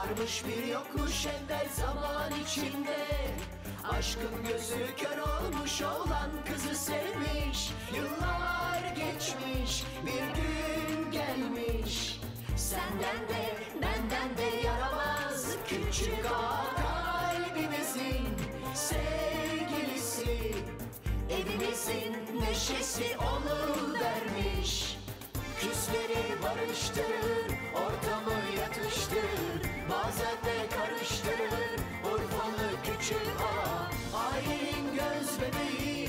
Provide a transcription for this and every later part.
Varmış bir yokmuş evvel zaman içinde Aşkın gözü kör olmuş olan kızı sevmiş Yıllar geçmiş bir gün gelmiş Senden de benden de yaramaz küçük ağa kalbimizin sevgilisi Evimizin neşesi onu vermiş Küsleri barıştırır, ortamı yatıştırır Bazen de karıştırır, Urfalı küçük ağa Ailenin göz bebeği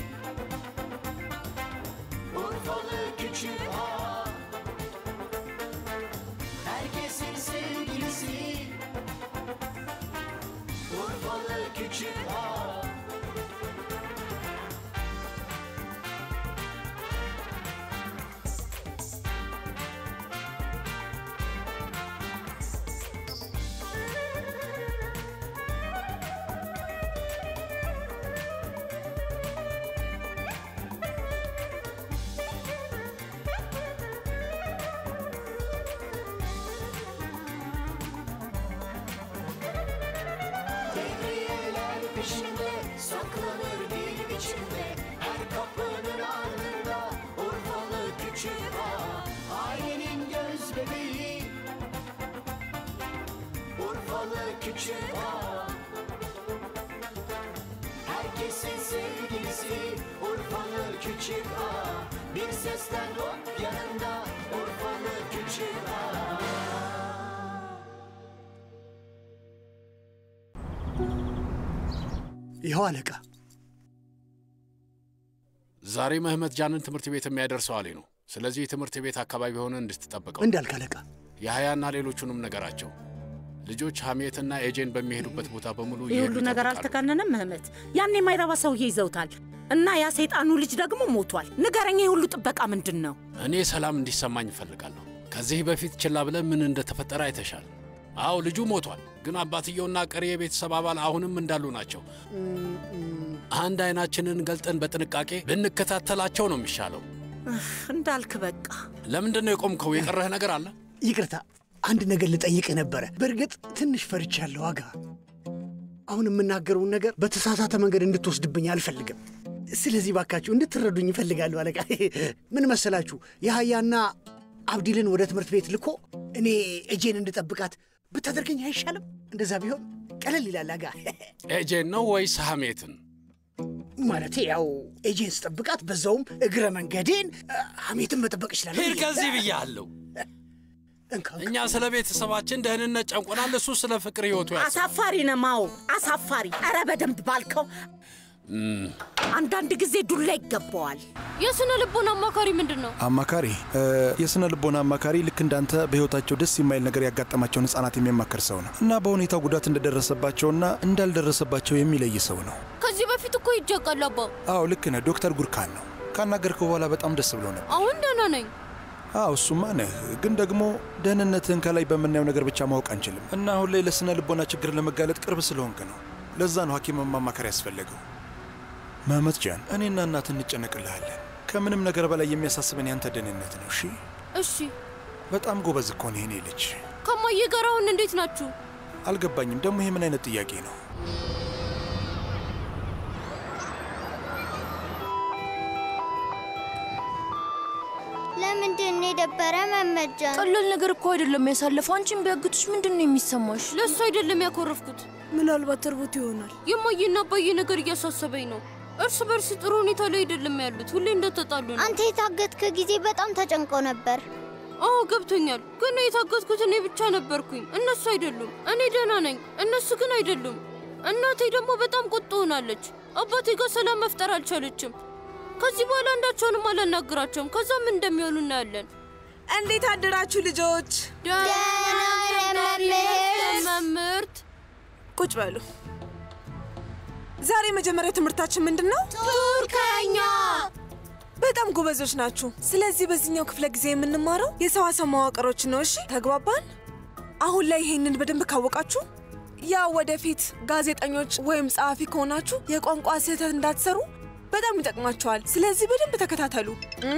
Urfalı küçük ağa Herkesin sevgilisi Urfalı küçük ağa Devriyeler peşinde saklanır bir biçimde Her kapının ardında Urfalı küçük ağa Ailenin göz bebeği Urfalı küçük ağa Herkesin sevgilisi Urfalı küçük ağa Bir sesten hop yanında Urfalı küçük ağa ይኸው አለቃ። ዛሬ መህመት ጃንን ትምህርት ቤት የሚያደርሰው አሊ ነው። ስለዚህ ትምህርት ቤት አካባቢ ሆነ እንድትጠብቀው እንዳልክ አለቃ። የሀያና ሌሎቹንም ነገራቸው። ልጆች ሐሜትና ኤጄን በሚሄዱበት ቦታ በሙሉ ይህ ሁሉ እየሄዱ ነገር ይጠብቃሉ። አልተጋነነም ምህመት? ያን የማይረባ ሰውዬ ይዘውታል እና ያ ሰይጣኑ ልጅ ደግሞ ሞቷል። ንገረኝ፣ ይህ ሁሉ ጥበቃ ምንድን ነው? እኔ ሰላም እንዲሰማኝ እፈልጋለሁ። ከዚህ በፊት ችላ ብለን ምን እንደተፈጠረ አይተሻል። አዎ ልጁ ሞቷል፣ ግን አባትየውና ቀሪ የቤተሰብ አባል አሁንም እንዳሉ ናቸው። አንድ አይናችንን ገልጠን በጥንቃቄ ብንከታተላቸው ነው የሚሻለው። እህ፣ እንዳልክ በቃ ለምንድን ነው የቆምከው? የቀረህ ነገር አለ? ይቅርታ፣ አንድ ነገር ልጠይቅህ ነበረ። በእርግጥ ትንሽ ፈርቻለሁ አጋ። አሁን የምናገረውን ነገር በተሳሳተ መንገድ እንድትወስድብኝ አልፈልግም። ስለዚህ ባካችሁ እንድትረዱኝ ይፈልጋለሁ አለቃ። ምን መሰላችሁ፣ የሀያና አብዲልን ወደ ትምህርት ቤት ልኮ እኔ እጄን እንድጠብቃት ብታደርገኝ አይሻልም? እንደዛ ቢሆን ቀለል ይላል አጋ። ኤጄን ነው ወይስ ሐሜትን? ማለቴ ያው ኤጄን ስጠብቃት በዛውም እግረ መንገዴን አ፣ ሐሜትን መጠበቅ ይችላል። ሂድ ከዚህ ብያለሁ። እኛ ስለ ቤተሰባችን ደህንነት ጨንቆናል፣ እሱ ስለ ፍቅር ህይወቱ ያስባል። አሳፋሪ ነው ማው፣ አሳፋሪ። ኧረ በደንብ ባልከው። አንዳንድ ጊዜ ዱላ ይገባዋል። የስነ ልቦና አማካሪ ምንድን ነው? አማካሪ እ፣ የስነ ልቦና አማካሪ ልክ እንዳንተ በህይወታቸው ደስ የማይል ነገር ያጋጠማቸውን ህጻናት የሚያማክር ሰው ነው እና በሁኔታው ጉዳት እንደደረሰባቸውና እንዳልደረሰባቸው የሚለይ ሰው ነው። ከዚህ በፊት እኮ ይጀቃል አባ። አዎ ልክ ነህ። ዶክተር ጉርካን ነው። ካናገርከው በኋላ በጣም ደስ ብሎ ነበር። አሁን ደህና ነኝ። አዎ እሱማ ነህ፣ ግን ደግሞ ደህንነትህን ከላይ በምናየው ነገር ብቻ ማወቅ አንችልም እና አሁን ላይ ለስነ ልቦና ችግር ለመጋለጥ ቅርብ ስለሆንክ ነው። ለዛ ነው ሐኪምን ማማከር ያስፈለገው። መህመት ጃን፣ እኔና እናት እንጨነቅልሃለን። ከምንም ነገር በላይ የሚያሳስበን ያንተ ደህንነት ነው። እሺ፣ እሺ። በጣም ጎበዝ እኮ ነህ የኔ ልጅ። ከማዬ ጋር አሁን እንዴት ናችሁ? አልገባኝም ደግሞ ይሄ ምን አይነት ጥያቄ ነው? ለምንድን ነው የደበረ መመጃን? ቀላል ነገር እኮ አይደለም ያሳለፈው። አንቺን ቢያግቱሽ ምንድን ነው የሚሰማሽ? ለእሱ አይደለም ያኮረፍኩት። ምናልባት እርቦት ይሆናል። የማዬና አባዬ ነገር እያሳሰበኝ ነው። እርስ በርስ ጥሩ ሁኔታ ላይ አይደለም ያሉት። ሁሌ እንደተጣሉ ነው። አንተ የታገትክ ጊዜ በጣም ተጨንቆ ነበር። አዎ ገብቶኛል። ግን የታገትኩት እኔ ብቻ ነበርኩኝ፣ እነሱ አይደሉም። እኔ ደህና ነኝ፣ እነሱ ግን አይደሉም። እናቴ ደግሞ በጣም ቁጡ ሆናለች። አባቴ ጋር ሰላም መፍጠር አልቻለችም። ከዚህ በኋላ አንዳቸውንም አላናግራቸውም። ከዛ ምን እንደሚሆኑ እናያለን። እንዴት አደራችሁ ልጆች? መምህርት ቁጭ በሉ። ዛሬ የመጀመሪያ ትምህርታችን ምንድን ነው? ቱርከኛ። በጣም ጎበዞች ናችሁ። ስለዚህ በዚህኛው ክፍለ ጊዜ የምንማረው የሰዋሰው መዋቅሮች ነው። እሺ ተግባባን? አሁን ላይ ይሄንን በደንብ ካወቃችሁ ያ ወደፊት ጋዜጠኞች ወይም ጸሐፊ ከሆናችሁ የቋንቋ ስህተት እንዳትሰሩ በጣም ይጠቅማችኋል። ስለዚህ በደንብ ተከታተሉ። እም?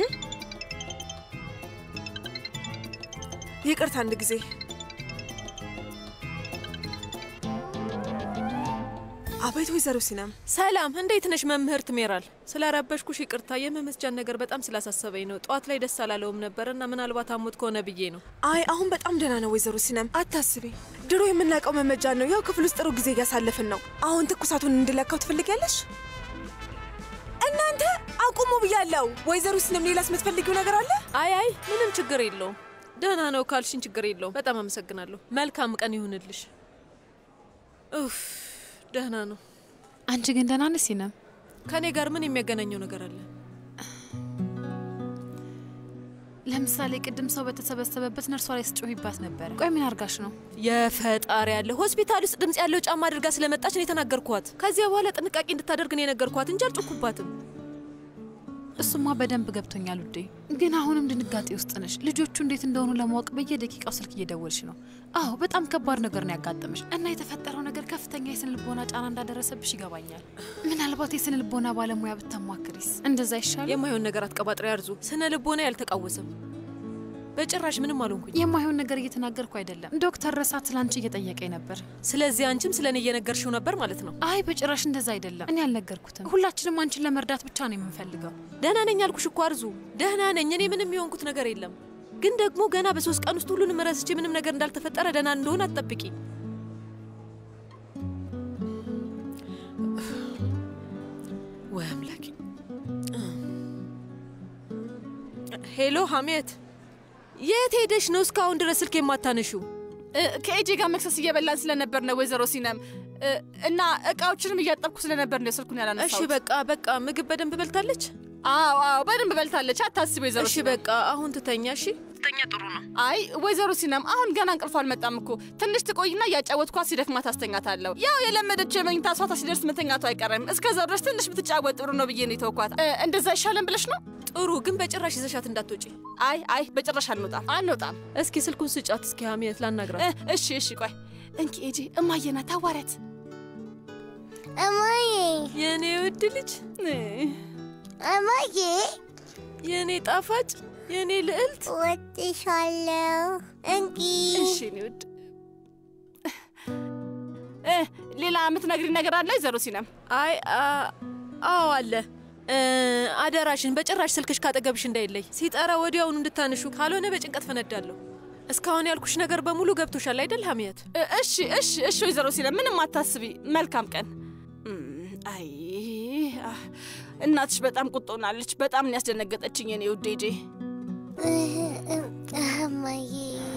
ይቅርታ አንድ ጊዜ አቤት ወይዘሮ ሲናም ሰላም፣ እንዴት ነሽ መምህርት ሜራል? ስላረበሽኩሽ ይቅርታ። የመመስጃን ነገር በጣም ስላሳሰበኝ ነው። ጠዋት ላይ ደስ አላለውም ነበር እና ምናልባት አሞት ከሆነ ብዬ ነው። አይ አሁን በጣም ደህና ነው ወይዘሮ ሲናም፣ አታስቢ። ድሮ የምናውቀው መመጃን ነው። ያው ክፍል ውስጥ ጥሩ ጊዜ እያሳለፍን ነው። አሁን ትኩሳቱን እንድለካው ትፈልጊያለሽ? እናንተ አቁሙ ብያለሁ። ወይዘሮ ሲናም፣ ሌላስ የምትፈልጊው ነገር አለ? አይ አይ፣ ምንም ችግር የለውም። ደህና ነው ካልሽኝ ችግር የለውም። በጣም አመሰግናለሁ። መልካም ቀን ይሁንልሽ። ኡፍ ደህና ነው። አንቺ ግን ደህና ነሽ ሲነም? ከእኔ ጋር ምን የሚያገናኘው ነገር አለ? ለምሳሌ ቅድም ሰው በተሰበሰበበት ነርሷ ላይ ስጮሂባት ነበረ። ቆይ ምን አርጋሽ ነው? የፈጣሪ ያለ ሆስፒታል ውስጥ ድምፅ ያለው ጫማ አድርጋ ስለመጣች ነው የተናገርኳት። ከዚያ በኋላ ጥንቃቄ እንድታደርግ ነው የነገርኳት እንጂ አልጮኩባትም። እሱማ በደንብ ገብቶኛል ውዴ። ግን አሁንም ድንጋጤ ውስጥ ነሽ። ልጆቹ እንዴት እንደሆኑ ለማወቅ በየደቂቃው ስልክ እየደወልሽ ነው። አዎ በጣም ከባድ ነገር ነው ያጋጠመሽ እና የተፈጠረው ነገር ከፍተኛ የስነ ልቦና ጫና እንዳደረሰብሽ ይገባኛል። ምናልባት የስነ ልቦና ባለሙያ ብታማክሪስ እንደዛ ይሻል? የማይሆን ነገር አትቀባጥሪ አርዙ። ስነ ልቦና ያልተቃወሰም በጭራሽ ምንም አልሆንኩኝ። የማይሆን ነገር እየተናገርኩ አይደለም። ዶክተር ረሳት ስላንቺ እየጠየቀኝ ነበር። ስለዚህ አንቺም ስለ እኔ እየነገርሽው ነበር ማለት ነው? አይ በጭራሽ እንደዛ አይደለም። እኔ አልነገርኩትም። ሁላችንም አንቺን ለመርዳት ብቻ ነው የምንፈልገው። ደህና ነኝ አልኩሽ እኮ አርዙ፣ ደህና ነኝ። እኔ ምንም የሆንኩት ነገር የለም። ግን ደግሞ ገና በሶስት ቀን ውስጥ ሁሉንም ረስቼ ምንም ነገር እንዳልተፈጠረ ደህና እንደሆን አትጠብቂ። ወይ አምላኬ! ሄሎ ሀሜት፣ የት ሄደሽ ነው እስካሁን ድረስ ስልክ የማታነሺው? ከኤጄ ጋር መክሰስ እየበላን ስለነበር ነው ወይዘሮ ሲነም እና እቃዎችንም እያጠብኩ ስለነበር ነው ስልኩን ያላነሳሁት። እሺ በቃ በቃ። ምግብ በደንብ በልታለች? አዎ አዎ፣ በደንብ በልታለች። አታስቢ ወይዘሮ እሺ በቃ አሁን ትተኛ። እሺ ተኛ፣ ጥሩ ነው። አይ ወይዘሮ ሲነም አሁን ገና እንቅልፏ አልመጣም እኮ ትንሽ ትቆይና እያጫወትኳት ሲደክማት አስተኛታለሁ። ያው የለመደችው የመኝታ ሰዓቷ ሲደርስ መተኛቱ አይቀርም። እስከዛው ድረስ ትንሽ ብትጫወት ጥሩ ነው ብዬ ነው የተውኳት። እንደዛ ይሻለን ብለሽ ነው? ጥሩ ግን በጭራሽ ይዘሻት እንዳትወጪ። አይ አይ፣ በጭራሽ አንወጣም አንወጣም። እስኪ ስልኩን ስጫት እስኪ ሀሜት ላናግራት። እሺ እሺ፣ ቆይ እንኪ ኤጄ፣ እማዬ ናት፣ አዋሪያት። እማዬ፣ የእኔ ውድ ልጅ፣ እማዬ፣ የእኔ ጣፋጭ፣ የእኔ ልዕልት፣ ወጥሻለሁ። እንቂ። እሺ እኔ ውድ። ሌላ የምትነግሪ ነገር አለ ወይዘሮ ሲነም? አይ አዎ አለ። አደራሽን በጭራሽ ስልክሽ ካጠገብሽ እንዳይለይ። ሲጠራ ወዲያውኑ እንድታንሹ፣ ካልሆነ በጭንቀት ፈነዳለሁ። እስካሁን ያልኩሽ ነገር በሙሉ ገብቶሻል አይደል ሀሚያት? እሺ እሺ እሺ ወይዘሮ ሲነም ምንም አታስቢ። መልካም ቀን። አይ እናትሽ በጣም ቁጦናለች። በጣም ነው ያስደነገጠችኝ የኔ ውድ ጄ። እማዬ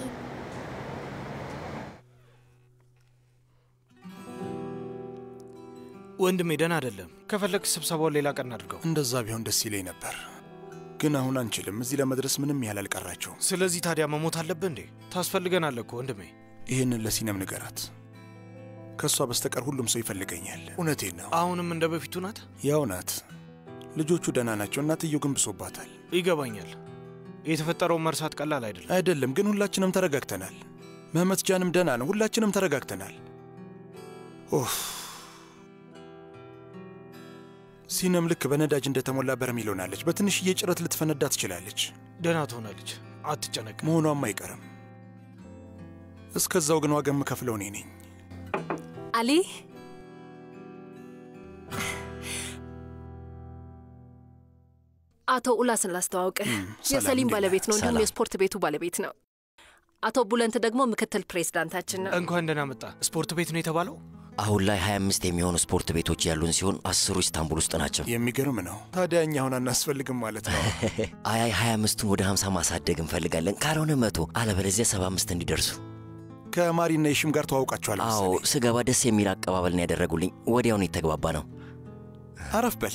ወንድሜ ደህና አይደለም። ከፈለግ ስብሰባውን ሌላ ቀን አድርገው። እንደዛ ቢሆን ደስ ይለኝ ነበር፣ ግን አሁን አንችልም። እዚህ ለመድረስ ምንም ያህል አልቀራቸውም። ስለዚህ ታዲያ መሞት አለብህ እንዴ? ታስፈልገናለህ እኮ ወንድሜ። ይህንን ለሲነም ንገራት። ከእሷ በስተቀር ሁሉም ሰው ይፈልገኛል። እውነቴን ነው። አሁንም እንደ በፊቱ ናት? ያው ናት። ልጆቹ ደህና ናቸው። እናትየው ግን ብሶባታል። ይገባኛል። የተፈጠረውን መርሳት ቀላል አይደለም። አይደለም፣ ግን ሁላችንም ተረጋግተናል። መህመት ጃንም ደህና ነው። ሁላችንም ተረጋግተናል። ኦፍ ሲነም ልክ በነዳጅ እንደተሞላ በርሜል ሆናለች። በትንሽዬ ጭረት ልትፈነዳ ትችላለች። ደህና ትሆናለች፣ አትጨነቅ። መሆኗም አይቀርም። እስከዛው ግን ዋጋ የምከፍለው እኔ ነኝ። አሊ አቶ ኡላስን ላስተዋውቅህ። የሰሊም ባለቤት ነው፣ እንዲሁም የስፖርት ቤቱ ባለቤት ነው። አቶ ቡለንት ደግሞ ምክትል ፕሬዝዳንታችን ነው። እንኳን ደህና መጣ። ስፖርት ቤት ነው የተባለው? አሁን ላይ 25 የሚሆኑ ስፖርት ቤቶች ያሉን ሲሆን አስሩ ኢስታንቡል ውስጥ ናቸው። የሚገርም ነው። ታዲያ እኛ አሁን አናስፈልግም ማለት ነው? አይ አይ 25ቱን ወደ 50 ማሳደግ እንፈልጋለን። ካልሆነ መቶ አለበለዚያ 75 እንዲደርሱ። ከማሪና የሽም ጋር ተዋውቃችኋል? አዎ፣ ስገባ ደስ የሚል አቀባበል ነው ያደረጉልኝ። ወዲያውኑ የተግባባ ነው። አረፍ በል።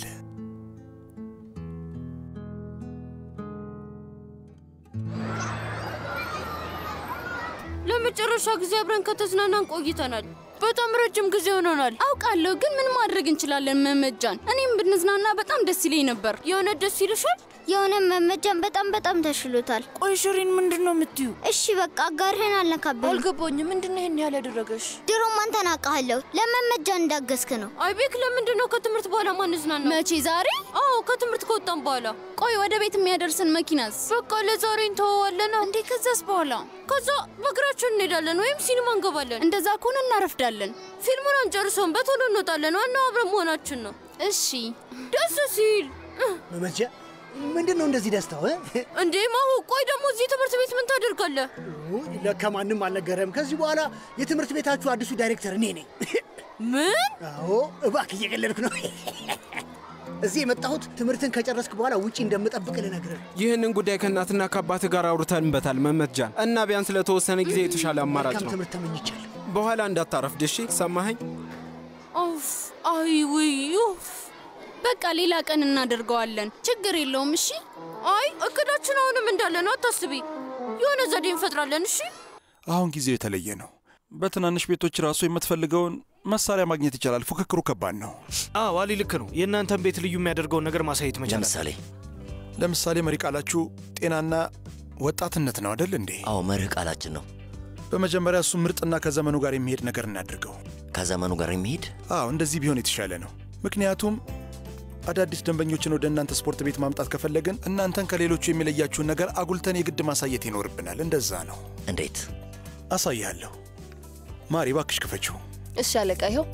ለመጨረሻ ጊዜ አብረን ከተዝናናን ቆይተናል። በጣም ረጅም ጊዜ ሆኖናል። አውቃለሁ፣ ግን ምን ማድረግ እንችላለን? መመጃን እኔም ብንዝናና በጣም ደስ ይለኝ ነበር። የእውነት ደስ ይልሻል? የሆነ መመጃን በጣም በጣም ተሽሎታል። ቆይ ሽሪን ምንድን ነው የምትዩ? እሺ በቃ አጋርህን አልነካብህም። አልገባኝም። ምንድን ነው ይህን ያህል ያደረገሽ? ድሮም አንተን አውቃለሁ። ለመመጃ እንዳገዝክ ነው። አይ ቤክ፣ ለምንድን ነው ከትምህርት በኋላ ማንዝናናው? መቼ? ዛሬ? አዎ ከትምህርት ከወጣን በኋላ። ቆይ ወደ ቤት የሚያደርሰን መኪናስ? በቃ ለዛሬ እንተወዋለን። እንዴ ከዛስ በኋላ? ከዛ በእግራችን እንሄዳለን ወይም ሲኒማ እንገባለን። እንደዛ ከሆነ እናረፍዳለን። ፊልሙን አንጨርሰውም፣ በቶሎ እንወጣለን። ዋናው አብረን መሆናችን ነው። እሺ ደስ ሲል መመጃ ምንድን ነው እንደዚህ ደስታው እ? እንዴ ማሁ፣ ቆይ ደግሞ እዚህ ትምህርት ቤት ምን ታደርጋለህ? ውይ፣ ለካ ማንም አልነገረም። ከዚህ በኋላ የትምህርት ቤታችሁ አዲሱ ዳይሬክተር እኔ ነኝ። ምን? አዎ፣ እባክህ እየቀለድኩ ነው። እዚህ የመጣሁት ትምህርትን ከጨረስክ በኋላ ውጪ እንደምጠብቅ ልነግርህ ነው። ይህንን ጉዳይ ከእናትና ከአባትህ ጋር አውርተንበታል መመትጃን እና ቢያንስ ለተወሰነ ጊዜ የተሻለ አማራጭ መልካም ነው። ትምህርት ተመኝቻለሁ። በኋላ እንዳታረፍድ እሺ? ሰማኸኝ? ኦፍ፣ አይ ውይ፣ ኡፍ። በቃ ሌላ ቀን እናደርገዋለን። ችግር የለውም። እሺ አይ እቅዳችን አሁንም እንዳለ ነው። አታስቢ፣ የሆነ ዘዴ እንፈጥራለን። እሺ አሁን ጊዜው የተለየ ነው። በትናንሽ ቤቶች ራሱ የምትፈልገውን መሳሪያ ማግኘት ይቻላል። ፉክክሩ ከባድ ነው። አዎ አሊ ልክ ነው። የእናንተን ቤት ልዩ የሚያደርገውን ነገር ማሳየት መቻል ለምሳሌ ለምሳሌ መሪ ቃላችሁ ጤናና ወጣትነት ነው አደል እንዴ? አዎ መርህ ቃላችን ነው። በመጀመሪያ እሱ ምርጥና ከዘመኑ ጋር የሚሄድ ነገር እናድርገው። ከዘመኑ ጋር የሚሄድ አዎ እንደዚህ ቢሆን የተሻለ ነው። ምክንያቱም አዳዲስ ደንበኞችን ወደ እናንተ ስፖርት ቤት ማምጣት ከፈለግን እናንተን ከሌሎቹ የሚለያችሁን ነገር አጉልተን የግድ ማሳየት ይኖርብናል። እንደዛ ነው። እንዴት? አሳይሃለሁ። ማሪ እባክሽ ክፈችው። እሺ አለቃ፣ ይኸው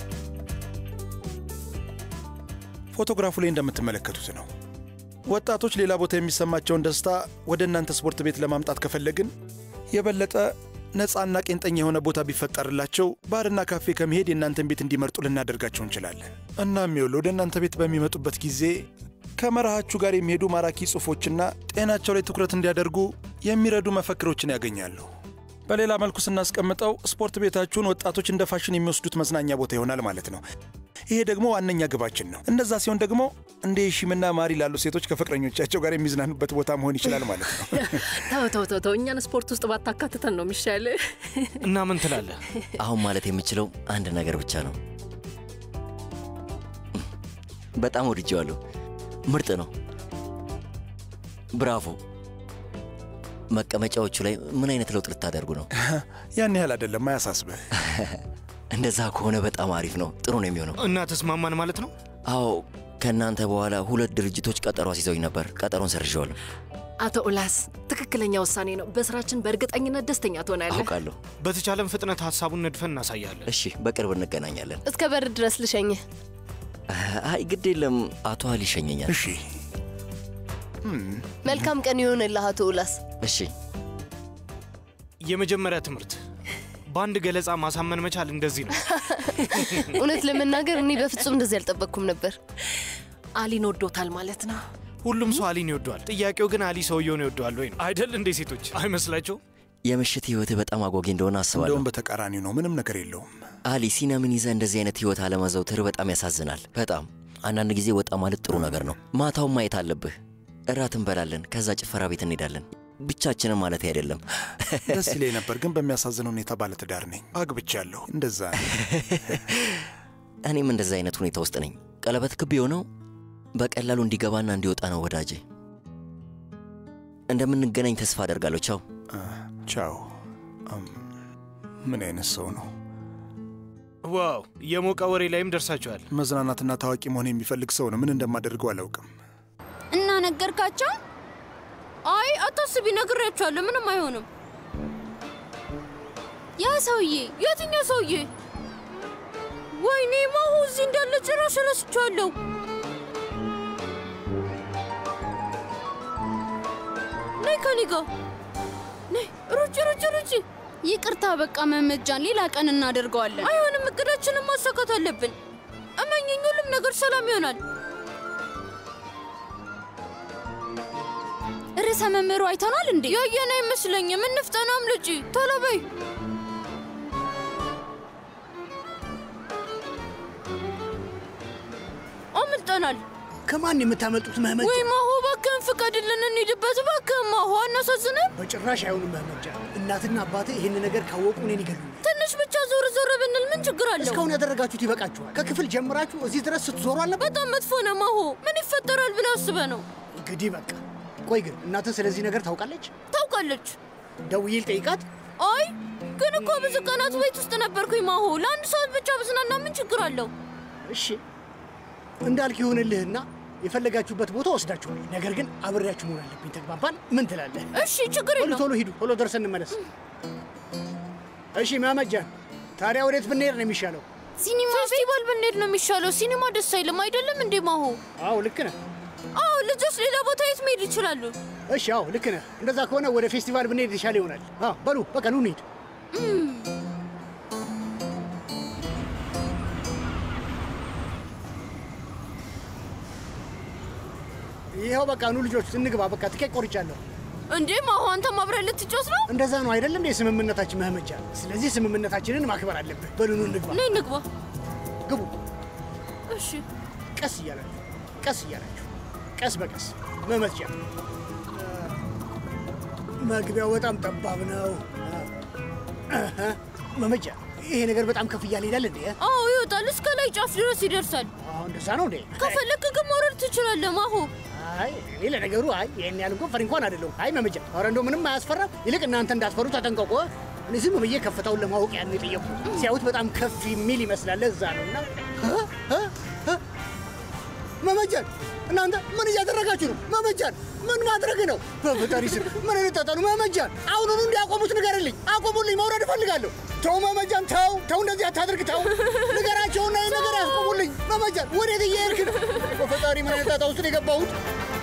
ፎቶግራፉ ላይ እንደምትመለከቱት ነው። ወጣቶች ሌላ ቦታ የሚሰማቸውን ደስታ ወደ እናንተ ስፖርት ቤት ለማምጣት ከፈለግን የበለጠ ነፃና ቄንጠኛ የሆነ ቦታ ቢፈጠርላቸው ባርና ካፌ ከመሄድ የእናንተን ቤት እንዲመርጡ ልናደርጋቸው እንችላለን። እናም ይኸውልህ ወደ እናንተ ቤት በሚመጡበት ጊዜ ከመርሃችሁ ጋር የሚሄዱ ማራኪ ጽሑፎችና ጤናቸው ላይ ትኩረት እንዲያደርጉ የሚረዱ መፈክሮችን ያገኛሉ። በሌላ መልኩ ስናስቀምጠው ስፖርት ቤታችሁን ወጣቶች እንደ ፋሽን የሚወስዱት መዝናኛ ቦታ ይሆናል ማለት ነው። ይሄ ደግሞ ዋነኛ ግባችን ነው። እንደዛ ሲሆን ደግሞ እንደ ሺምና ማሪ ላሉ ሴቶች ከፍቅረኞቻቸው ጋር የሚዝናኑበት ቦታ መሆን ይችላል ማለት ነው። ተው ተው ተው ተው፣ እኛን ስፖርት ውስጥ ባታካትተን ነው የሚሻል። እና ምን ትላለህ? አሁን ማለት የምችለው አንድ ነገር ብቻ ነው። በጣም ወድጄዋለሁ። ምርጥ ነው። ብራቮ። መቀመጫዎቹ ላይ ምን አይነት ለውጥ ልታደርጉ ነው? ያን ያህል አይደለም፣ አያሳስብህ። እንደዛ ከሆነ በጣም አሪፍ ነው። ጥሩ ነው የሚሆነው። እና ተስማማን ማለት ነው? አዎ፣ ከእናንተ በኋላ ሁለት ድርጅቶች ቀጠሮ አስይዘውኝ ነበር። ቀጠሮን ሰርዤዋለሁ። አቶ ኡላስ ትክክለኛ ውሳኔ ነው። በስራችን በእርግጠኝነት ደስተኛ ትሆናለህ። አውቃለሁ። በተቻለን ፍጥነት ሀሳቡን ነድፈን እናሳያለን። እሺ፣ በቅርብ እንገናኛለን። እስከ በር ድረስ ልሸኝህ። አይ ግድ የለም፣ አቶ አሊ ይሸኘኛል። እሺ፣ መልካም ቀን ይሆንልህ አቶ ኡላስ። እሺ። የመጀመሪያ ትምህርት በአንድ ገለጻ ማሳመን መቻል እንደዚህ ነው። እውነት ለመናገር እኔ በፍጹም እንደዚህ አልጠበቅኩም ነበር። አሊን ወዶታል ማለት ነው። ሁሉም ሰው አሊን ይወደዋል። ጥያቄው ግን አሊ ሰውየውን ይወደዋል ወይ ነው አይደል? እንዴ ሴቶች አይመስላቸው? የምሽት ህይወትህ በጣም አጓጊ እንደሆነ አስባለሁ። እንደውም በተቃራኒው ነው። ምንም ነገር የለውም። አሊ ሲናምን ይዘህ እንደዚህ አይነት ህይወት አለመዘውትር በጣም ያሳዝናል። በጣም አንዳንድ ጊዜ ወጣ ማለት ጥሩ ነገር ነው። ማታውን ማየት አለብህ። እራት እንበላለን፣ ከዛ ጭፈራ ቤት እንሄዳለን። ብቻችንን ማለት አይደለም። ደስ ይለኝ ነበር፣ ግን በሚያሳዝን ሁኔታ ባለትዳር ነኝ፣ አግብቻለሁ። እንደዛ ነው። እኔም እንደዛ አይነት ሁኔታ ውስጥ ነኝ። ቀለበት ክብ የሆነው በቀላሉ እንዲገባና እንዲወጣ ነው። ወዳጄ እንደምንገናኝ ተስፋ አደርጋለሁ። ቻው ቻው። ምን አይነት ሰው ነው? ዋው! የሞቀ ወሬ ላይም ደርሳችኋል። መዝናናትና ታዋቂ መሆን የሚፈልግ ሰው ነው። ምን እንደማደርገው አላውቅም። እና ነገርካቸው? አይ አታስቢ፣ ነግሬያቸዋለሁ። ምንም አይሆንም። ያ ሰውዬ የትኛው ሰውዬ? ወይኔ ማሁ እዚህ እንዳለ ጭራሽ ረስቼዋለሁ። ነይ ከኔ ጋር ነይ፣ ሩጭ ሩጭ ሩጭ። ይቅርታ፣ በቃ መመጃን ሌላ ቀን እናደርገዋለን። አይሆንም፣ እቅዳችንን ማሳካት አለብን። እመኝኝ፣ ሁሉም ነገር ሰላም ይሆናል። ርዕሰ መምህሩ አይተናል እንዴ? ያየን አይመስለኝም። እንፍጠናም ልጅ፣ ቶሎ በይ። አምልጠናል። ከማን የምታመልጡት መህመጃ? ወይ ማሆ፣ እባክህን ፍቀድልን እንሂድበት። እባክህን ማሆ፣ አናሳዝንም? በጭራሽ አይሆንም መህመጃ። እናትና አባቴ ይህን ነገር ካወቁ እኔን ይገሉኛል። ትንሽ ብቻ ዞር ዞር ብንል ምን ችግር አለው? እስካሁን ያደረጋችሁት ይበቃችኋል። ከክፍል ጀምራችሁ እዚህ ድረስ ስትዞሩ አለበት። በጣም መጥፎ ነው ማሆ። ምን ይፈጠራል ብለህ አስበህ ነው? እንግዲህ በቃ ቆይ ግን እናትህ ስለዚህ ነገር ታውቃለች? ታውቃለች። ደውዬ ልጠይቃት። አይ ግን እኮ ብዙ ቀናት ቤት ውስጥ ነበርኩኝ ማሆ። ለአንድ ሰዓት ብቻ ብዝናና ምን ችግር አለው? እሺ እንዳልክ ይሆንልህና የፈለጋችሁበት ቦታ ወስዳችኋል። ነገር ግን አብሬያችሁ መሆን አለብኝ። ተግባባን? ምን ትላለህ? እሺ ችግር ቶሎ የለውም። ቶሎ ሂዱ፣ ቶሎ ደርሰን እንመለስ። እሺ መመጃን፣ ታዲያ ወዴት ብንሄድ ነው የሚሻለው? ሲኒማ ፌስቲቫል ብንሄድ ነው የሚሻለው። ሲኒማ ደስ አይልም አይደለም እንዴ ማሆ? አዎ ልክ ነህ። አዎ ልጆች ሌላ ቦታ የት መሄድ ይችላሉ? እሺ አዎ ልክ ነህ። እንደዛ ከሆነ ወደ ፌስቲቫል ብንሄድ የተሻለ ይሆናል። አዎ በሉ በቃ ኑ እንሂድ። ይኸው በቃ ኑ ልጆች እንግባ። በቃ ትኬት ቆርጫለሁ። እንዴ ማሆ አንተም አብረን ልትጮት ነው? እንደዛ ነው አይደለም እንዴ ስምምነታችን መህመጃ? ስለዚህ ስምምነታችንን ማክበር አለብህ። በሉ ኑ እንግባ። ነይ እንግባ። ግቡ። እሺ ቀስ እያላችሁ ቀስ እያላችሁ ቀስ በቀስ መመጃ። መግቢያው በጣም ጠባብ ነው። እህ፣ መመጃ ይሄ ነገር በጣም ከፍ እያለ ይሄዳል እንዴ? አዎ ይወጣል፣ እስከ ላይ ጫፍ ድረስ ይደርሳል። አዎ እንደዛ ነው እንዴ? ከፈለክ ግን መውረድ ትችላለህ ማሆ። አይ እኔ ለነገሩ አይ ይሄን ያህል እንኳን ፈሪ እንኳን አይደለሁም። አይ መመጃ፣ ኧረ እንደው ምንም አያስፈራም። ይልቅ እናንተ እንዳትፈሩ ተጠንቀቁ። እኔ ዝም ብዬ ከፍታውን ለማወቅ ያን የጠየቁ ሲያዩት በጣም ከፍ የሚል ይመስላል። እዛ ነው እና መመጃን እናንተ ምን እያደረጋችሁ ነው? መመጃን ምን ማድረግ ነው? በፈጣሪ ስም ምን እንጠጠሉ? መመጃን አሁኑኑ እንዲያቆሙት ንገርልኝ። አቆሙልኝ፣ መውረድ እፈልጋለሁ። ተው መመጃን፣ ተው ተው፣ እንደዚህ አታድርግ፣ ተው ንገራቸውና ይህ ነገር ያስቆሙልኝ። መመጃን ወዴት እየሄድክ ነው? በፈጣሪ ምን አይነት ጣጣ ውስጥ ነው የገባሁት?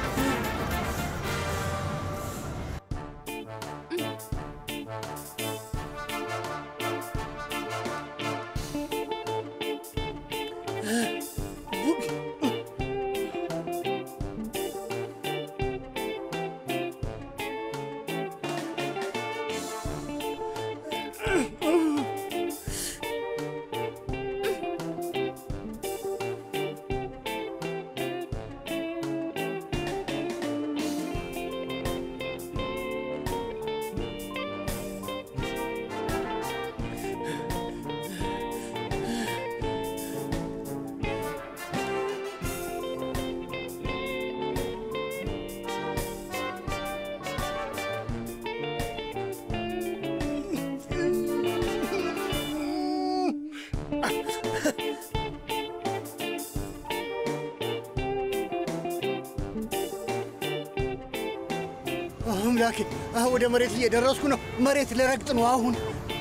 አምላኬ አሁን ወደ መሬት እየደረስኩ ነው። መሬት ልረግጥ ነው አሁን።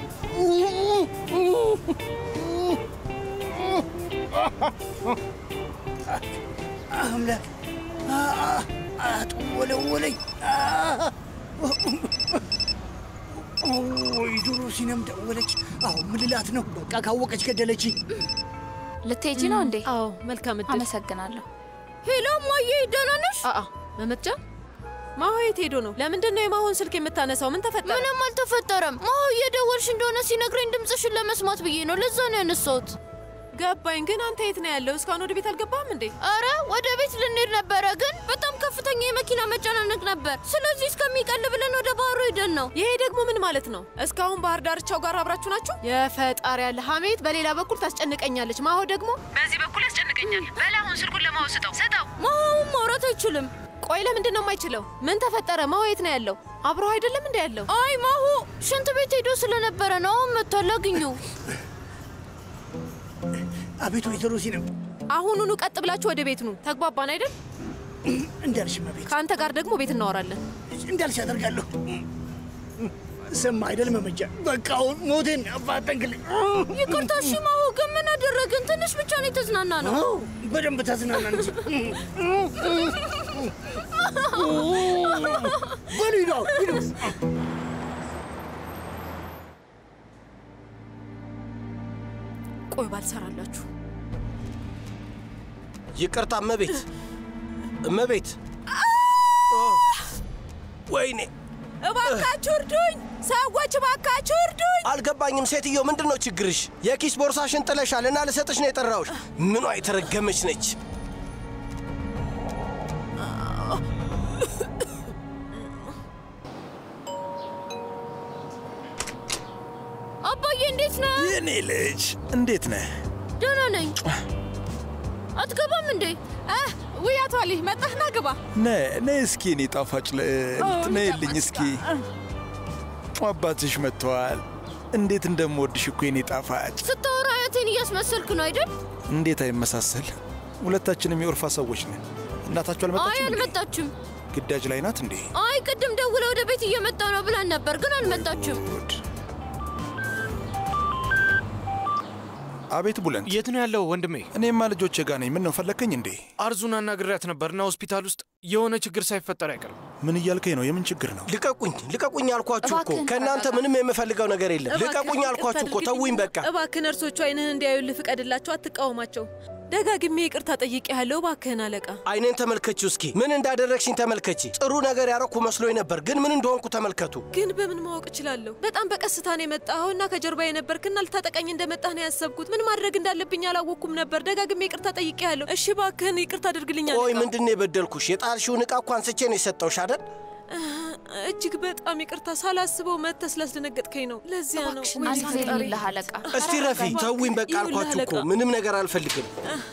አምላክ አጥወለወለኝ። ወይ ዶሮ ሲነም ደወለች። አሁን ምን ልላት ነው? በቃ ካወቀች ገደለችኝ። ልትሄጂ ነው እንዴ? አዎ፣ መልካም እድል። አመሰግናለሁ። ሄሎ እማዬ፣ ደህና ነሽ? አአ መመትጃ ማሆ የት ሄዶ ነው? ለምንድን ነው የማሆን ስልክ የምታነሳው? ምን ተፈጠረ? ምንም አልተፈጠረም። ማሆ እየደወልሽ እንደሆነ ሲነግረኝ ድምፅሽን ለመስማት ብዬ ነው። ለዛ ነው ያነሳሁት። ገባኝ። ግን አንተ የት ነው ያለው? እስካሁን ወደ ቤት አልገባህም እንዴ? አረ ወደ ቤት ልንሄድ ነበረ፣ ግን በጣም ከፍተኛ የመኪና መጨናነቅ ነበር። ስለዚህ እስከሚቀል ብለን ወደ ባህሩ ሄደን ነው። ይሄ ደግሞ ምን ማለት ነው? እስካሁን ባህር ዳርቻው ጋር አብራችሁ ናችሁ? የፈጣሪ ያለ ሀሜት በሌላ በኩል ታስጨንቀኛለች፣ ማሆ ደግሞ በዚህ በኩል ያስጨንቀኛል። በል አሁን ስልኩን ለማሆ ስጠው፣ ስጠው። ማሆውን ማውራት አይችልም። ቆይ ለምንድን ነው የማይችለው? ምን ተፈጠረ? ማሆ የት ነው ያለው? አብሮ አይደለም እንደ ያለው? አይ ማሆ ሽንት ቤት ሄዶ ስለነበረ ነው። አሁን መጥቷል፣ አግኘው። አቤት ወይዘሮ ሲነም፣ አሁኑኑ ቀጥ ብላችሁ ወደ ቤት ኑ። ተግባባን አይደል? እንዳልሽ መቤት፣ ከአንተ ጋር ደግሞ ቤት እናወራለን። እንዳልሽ አደርጋለሁ። ስማ አይደል መመጃ፣ በቃ አሁን ሞቴን አፋጠንክልኝ። ይቅርታ እሺ ማሆ፣ ግን ምን አደረግን? ትንሽ ብቻ ነው የተዝናና ነው። አዎ፣ በደንብ ተዝናና እንጂ። በሉ ሂዱ፣ አሁን ሂዱ። ቆይ ባልሰራላችሁ። ይቅርታ እመቤት፣ እመቤት። ወይኔ እባካችሁ እርዱኝ! ሰዎች እባካችሁ እርዱኝ! አልገባኝም። ሴትዮ ምንድን ነው ችግርሽ? የኪስ ቦርሳሽን ጥለሻል እና ልሰጥሽ ነው የጠራሁሽ። ምኗ የተረገመች ነች? አባዬ እንዴት ነህ? የኔ ልጅ እንዴት ነህ? ደህና ነኝ። አትገባም እንዴ? ውይ አቶ አሊ መጣህና ግባ። ነይ ነይ እስኪ እኔ ጣፋጭ ልዕልት ነይልኝ እስኪ። አባትሽ መጥተዋል። እንዴት እንደምወድሽ እኮ የኔ ጣፋጭ። ስታወራ አያቴን እያስመሰልክ ነው አይደል? እንዴት አይመሳሰል? ሁለታችንም የኦርፋ ሰዎች ነን። እናታችሁ አይ አልመጣችም? እንዴ? አልመጣችም። ግዳጅ ላይ ናት እንዴ? አይ ቅድም ደውለ ወደ ቤት እየመጣ ነው ብላን ነበር፣ ግን አልመጣችም። አቤት ቡለንት፣ የት ነው ያለው ወንድሜ? እኔማ ልጆቼ ጋር ነኝ። ምን ነው ፈለግከኝ እንዴ? አርዙን አናግሬያት ነበርና ሆስፒታል ውስጥ የሆነ ችግር ሳይፈጠር አይቀርም። ምን እያልከኝ ነው? የምን ችግር ነው? ልቀቁኝ፣ ልቀቁኝ አልኳችሁ እኮ። እባክህን ከእናንተ ተረጋጋ። ምንም የምፈልገው ነገር የለም። እባክህን ልቀቁኝ ይቅርታ አልኳችሁ እኮ። አድርግልኝ። ተውኝ በቃ። እባክህ ነርሶቹ አይንህን እንዲያዩልህ ፍቀድላቸው፣ አትቃወማቸው። ደጋግሜ ይቅርታ ጠይቄያለሁ። እባክህን አለቃ። አይኔን ተመልከቺው እስኪ። ምን እንዳደረግሽኝ ተመልከቺ። ጥሩ ነገር ያረኩ መስሎኝ ነበር፣ ግን ምን እንደሆንኩ ተመልከቱ። ግን በምን ማወቅ እችላለሁ? በጣም በቀስታ ነው የመጣኸው እና ከጀርባ የነበርክና ልታጠቀኝ እንደመጣህ ነው ያሰብኩት። ምን ማድረግ እንዳለብኝ አላወቅኩም ነበር። ደጋግሜ ይቅርታ ጠይቄያለሁ። እሺ እባክህን ይቅርታ አድርግልኝ ቆይ አለቃ። ምንድን ነው የበደልኩሽ? የጣልሽውን ዕቃ እኮ አንስቼ ነው የሰጠውሽ አይደል? እጅግ በጣም ይቅርታ። ሳላስበው መጥተህ ስላስደነገጥከኝ ነው። ለዚያ ነው። እባክሽን ወይኔ አንድ ጊዜ ፈጣሪ። ልልህ አለቃ። እስቲ ረፊ ተውኝ በቃ ይኸውልህ አልኳችሁ እኮ። አለቃ። ምንም ነገር አልፈልግም።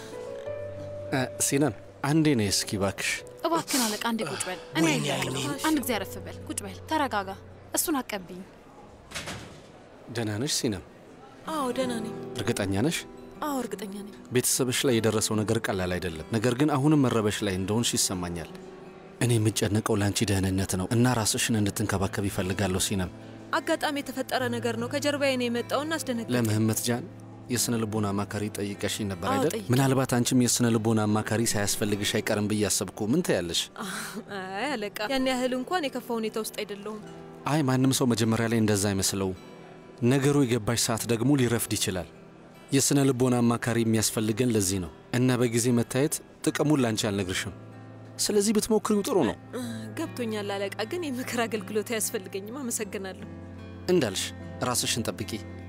ሲነም አንዴ ነይ እስኪ ባክሽ። እባክህን አለቃ አንዴ ቁጭ በል። እኔ ወይኔ አይደለም። አይኔ። አንድ ጊዜ አረፍ በል። ቁጭ በል፣ ተረጋጋ። እሱን አቀብኝ። ደህና ነሽ ሲነም? አዎ ደህና ነኝ። እርግጠኛ ነሽ? አዎ እርግጠኛ ነኝ። ቤተሰብሽ ላይ የደረሰው ነገር ቀላል አይደለም። ነገር ግን አሁንም መረበሽ ላይ እንደሆንሽ ይሰማኛል። እኔ የምጨነቀው ለአንቺ ደህንነት ነው እና ራስሽን እንድትንከባከብ ይፈልጋለሁ ሲነም። አጋጣሚ የተፈጠረ ነገር ነው። ከጀርባዬ ነው የመጣውና አስደነገጠኝ። ለምህመት ጃን የስነ ልቦና አማካሪ ጠይቀሽኝ ነበር አዎ፣ አይደል? ጠይቄ። ምናልባት አንቺም የስነ ልቦና አማካሪ ሳያስፈልግሽ አይቀርም ብዬ አሰብኩ። ምን ትያለሽ? አይ አለቃ፣ ያን ያህል እንኳን የከፋ ሁኔታ ውስጥ አይደለሁም። አይ ማንም ሰው መጀመሪያ ላይ እንደዛ አይመስለው። ነገሩ የገባሽ ሰዓት ደግሞ ሊረፍድ ይችላል። የስነ ልቦና አማካሪ የሚያስፈልገን ለዚህ ነው እና በጊዜ መታየት ጥቅሙን ላንቺ አልነግርሽም። ስለዚህ ብትሞክሪው ጥሩ ነው። እ፣ ገብቶኛል አለቃ፣ ግን የምክር አገልግሎት አያስፈልገኝም። አመሰግናለሁ። እንዳልሽ ራስሽን ጠብቂ።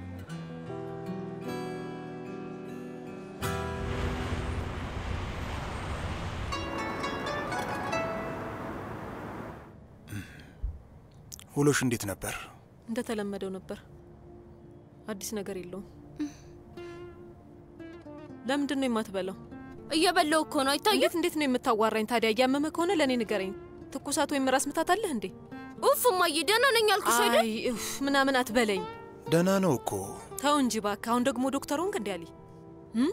ውሎሽ እንዴት ነበር? እንደተለመደው ነበር። አዲስ ነገር የለውም። ለምንድን ነው የማትበላው? እየበላው እኮ ነው። አይታየም? እንዴት እንዴት ነው የምታዋራኝ ታዲያ? እያመመ ከሆነ ለእኔ ንገረኝ። ትኩሳት ወይም ራስ ምታት አለህ እንዴ? ኡፍ እማዬ፣ ደህና ነኝ አልኩሽ አይደል? አይ ኡፍ ምናምን አትበለኝ። ደህና ነው እኮ። ተው እንጂ እባክህ። አሁን ደግሞ ዶክተር ሆንክ እንዲ አሊ እም?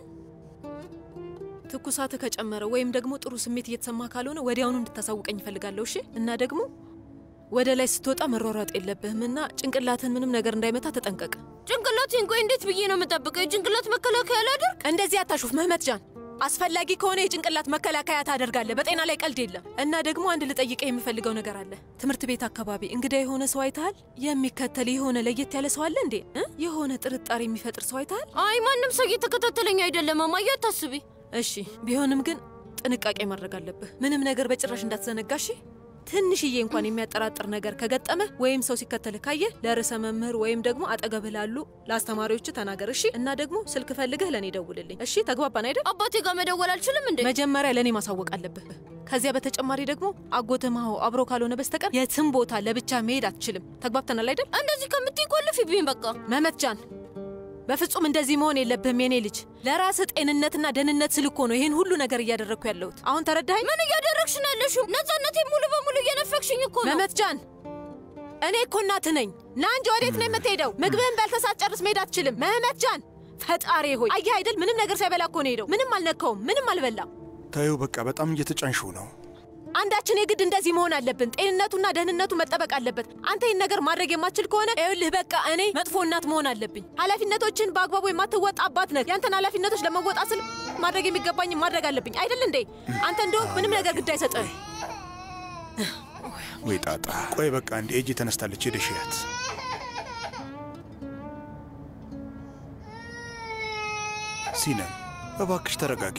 ትኩሳትህ ከጨመረ ወይም ደግሞ ጥሩ ስሜት እየተሰማ ካልሆነ ወዲያውኑ እንድታሳውቀኝ እፈልጋለሁ። እሺ? እና ደግሞ ወደ ላይ ስትወጣ መሯሯጥ የለብህም እና ጭንቅላትህን ምንም ነገር እንዳይመታ ተጠንቀቅ። ጭንቅላቴን ቆይ እንዴት ብዬ ነው የምጠብቀው? የጭንቅላት መከላከያ ላደርግ? እንደዚህ አታሹፍ መህመት ጃን። አስፈላጊ ከሆነ የጭንቅላት መከላከያ ታደርጋለህ። በጤና ላይ ቀልድ የለም። እና ደግሞ አንድ ልጠይቀህ የምፈልገው ነገር አለ። ትምህርት ቤት አካባቢ እንግዳ የሆነ ሰው አይተሃል? የሚከተል የሆነ ለየት ያለ ሰው አለ እንዴ? እ? የሆነ ጥርጣሬ የሚፈጥር ሰው አይተሃል? አይ ማንም ሰው እየተከታተለኝ አይደለም እማዬ፣ አታስቢ። እሺ፣ ቢሆንም ግን ጥንቃቄ ማድረግ አለብህ። ምንም ነገር በጭራሽ እንዳትዘነጋ እሺ? ትንሽዬ እንኳን የሚያጠራጥር ነገር ከገጠመ ወይም ሰው ሲከተልህ ካየህ ለርዕሰ መምህር ወይም ደግሞ አጠገብህ ላሉ ለአስተማሪዎች ተናገር እሺ? እና ደግሞ ስልክ ፈልገህ ለእኔ ደውልልኝ እሺ? ተግባባን አይደል? አባቴ ጋር መደወል አልችልም እንዴ? መጀመሪያ ለእኔ ማሳወቅ አለብህ። ከዚያ በተጨማሪ ደግሞ አጎትህ ማሆ አብሮ ካልሆነ በስተቀር የትም ቦታ ለብቻ መሄድ አትችልም። ተግባብተናል አይደል? እንደዚህ ከምትይ ቆልፊብኝ በቃ። መህመት ጃን በፍጹም እንደዚህ መሆን የለብህም የኔ ልጅ። ለራስህ ጤንነትና ደህንነት ስል እኮ ነው ይህን ሁሉ ነገር እያደረግኩ ያለሁት። አሁን ተረዳኸኝ? ምን እያደረግሽ ነው ያለሽው? ነፃነቴ ሙሉ በሙሉ እየነፈግሽኝ እኮ ነው። መህመት ጃን እኔ እኮ እናትህ ነኝ። ና እንጂ ወዴት ነው የምትሄደው? ምግብህን በልተህ ሳትጨርስ መሄድ አትችልም። መህመት ጃን ፈጣሪ ሆይ አየህ አይደል? ምንም ነገር ሳይበላ እኮ ነው ሄደው። ምንም አልነካውም፣ ምንም አልበላም። ታዩ በቃ በጣም እየተጫንሽው ነው። አንዳችን የግድ እንደዚህ መሆን አለብን። ጤንነቱና ደህንነቱ መጠበቅ አለበት። አንተ ይህን ነገር ማድረግ የማትችል ከሆነ ይኸውልህ በቃ እኔ መጥፎ እናት መሆን አለብኝ። ኃላፊነቶችን በአግባቡ የማትወጣ አባት ነህ። ያንተን ኃላፊነቶች ለመወጣት ስል ማድረግ የሚገባኝ ማድረግ አለብኝ አይደል እንዴ? አንተ እንደውም ምንም ነገር ግድ አይሰጥህም። ወይ ጣጣ። ቆይ በቃ እንዲ ኤጂ ተነስታለች። ሄደሽ ያት ሲነም እባክሽ ተረጋጊ።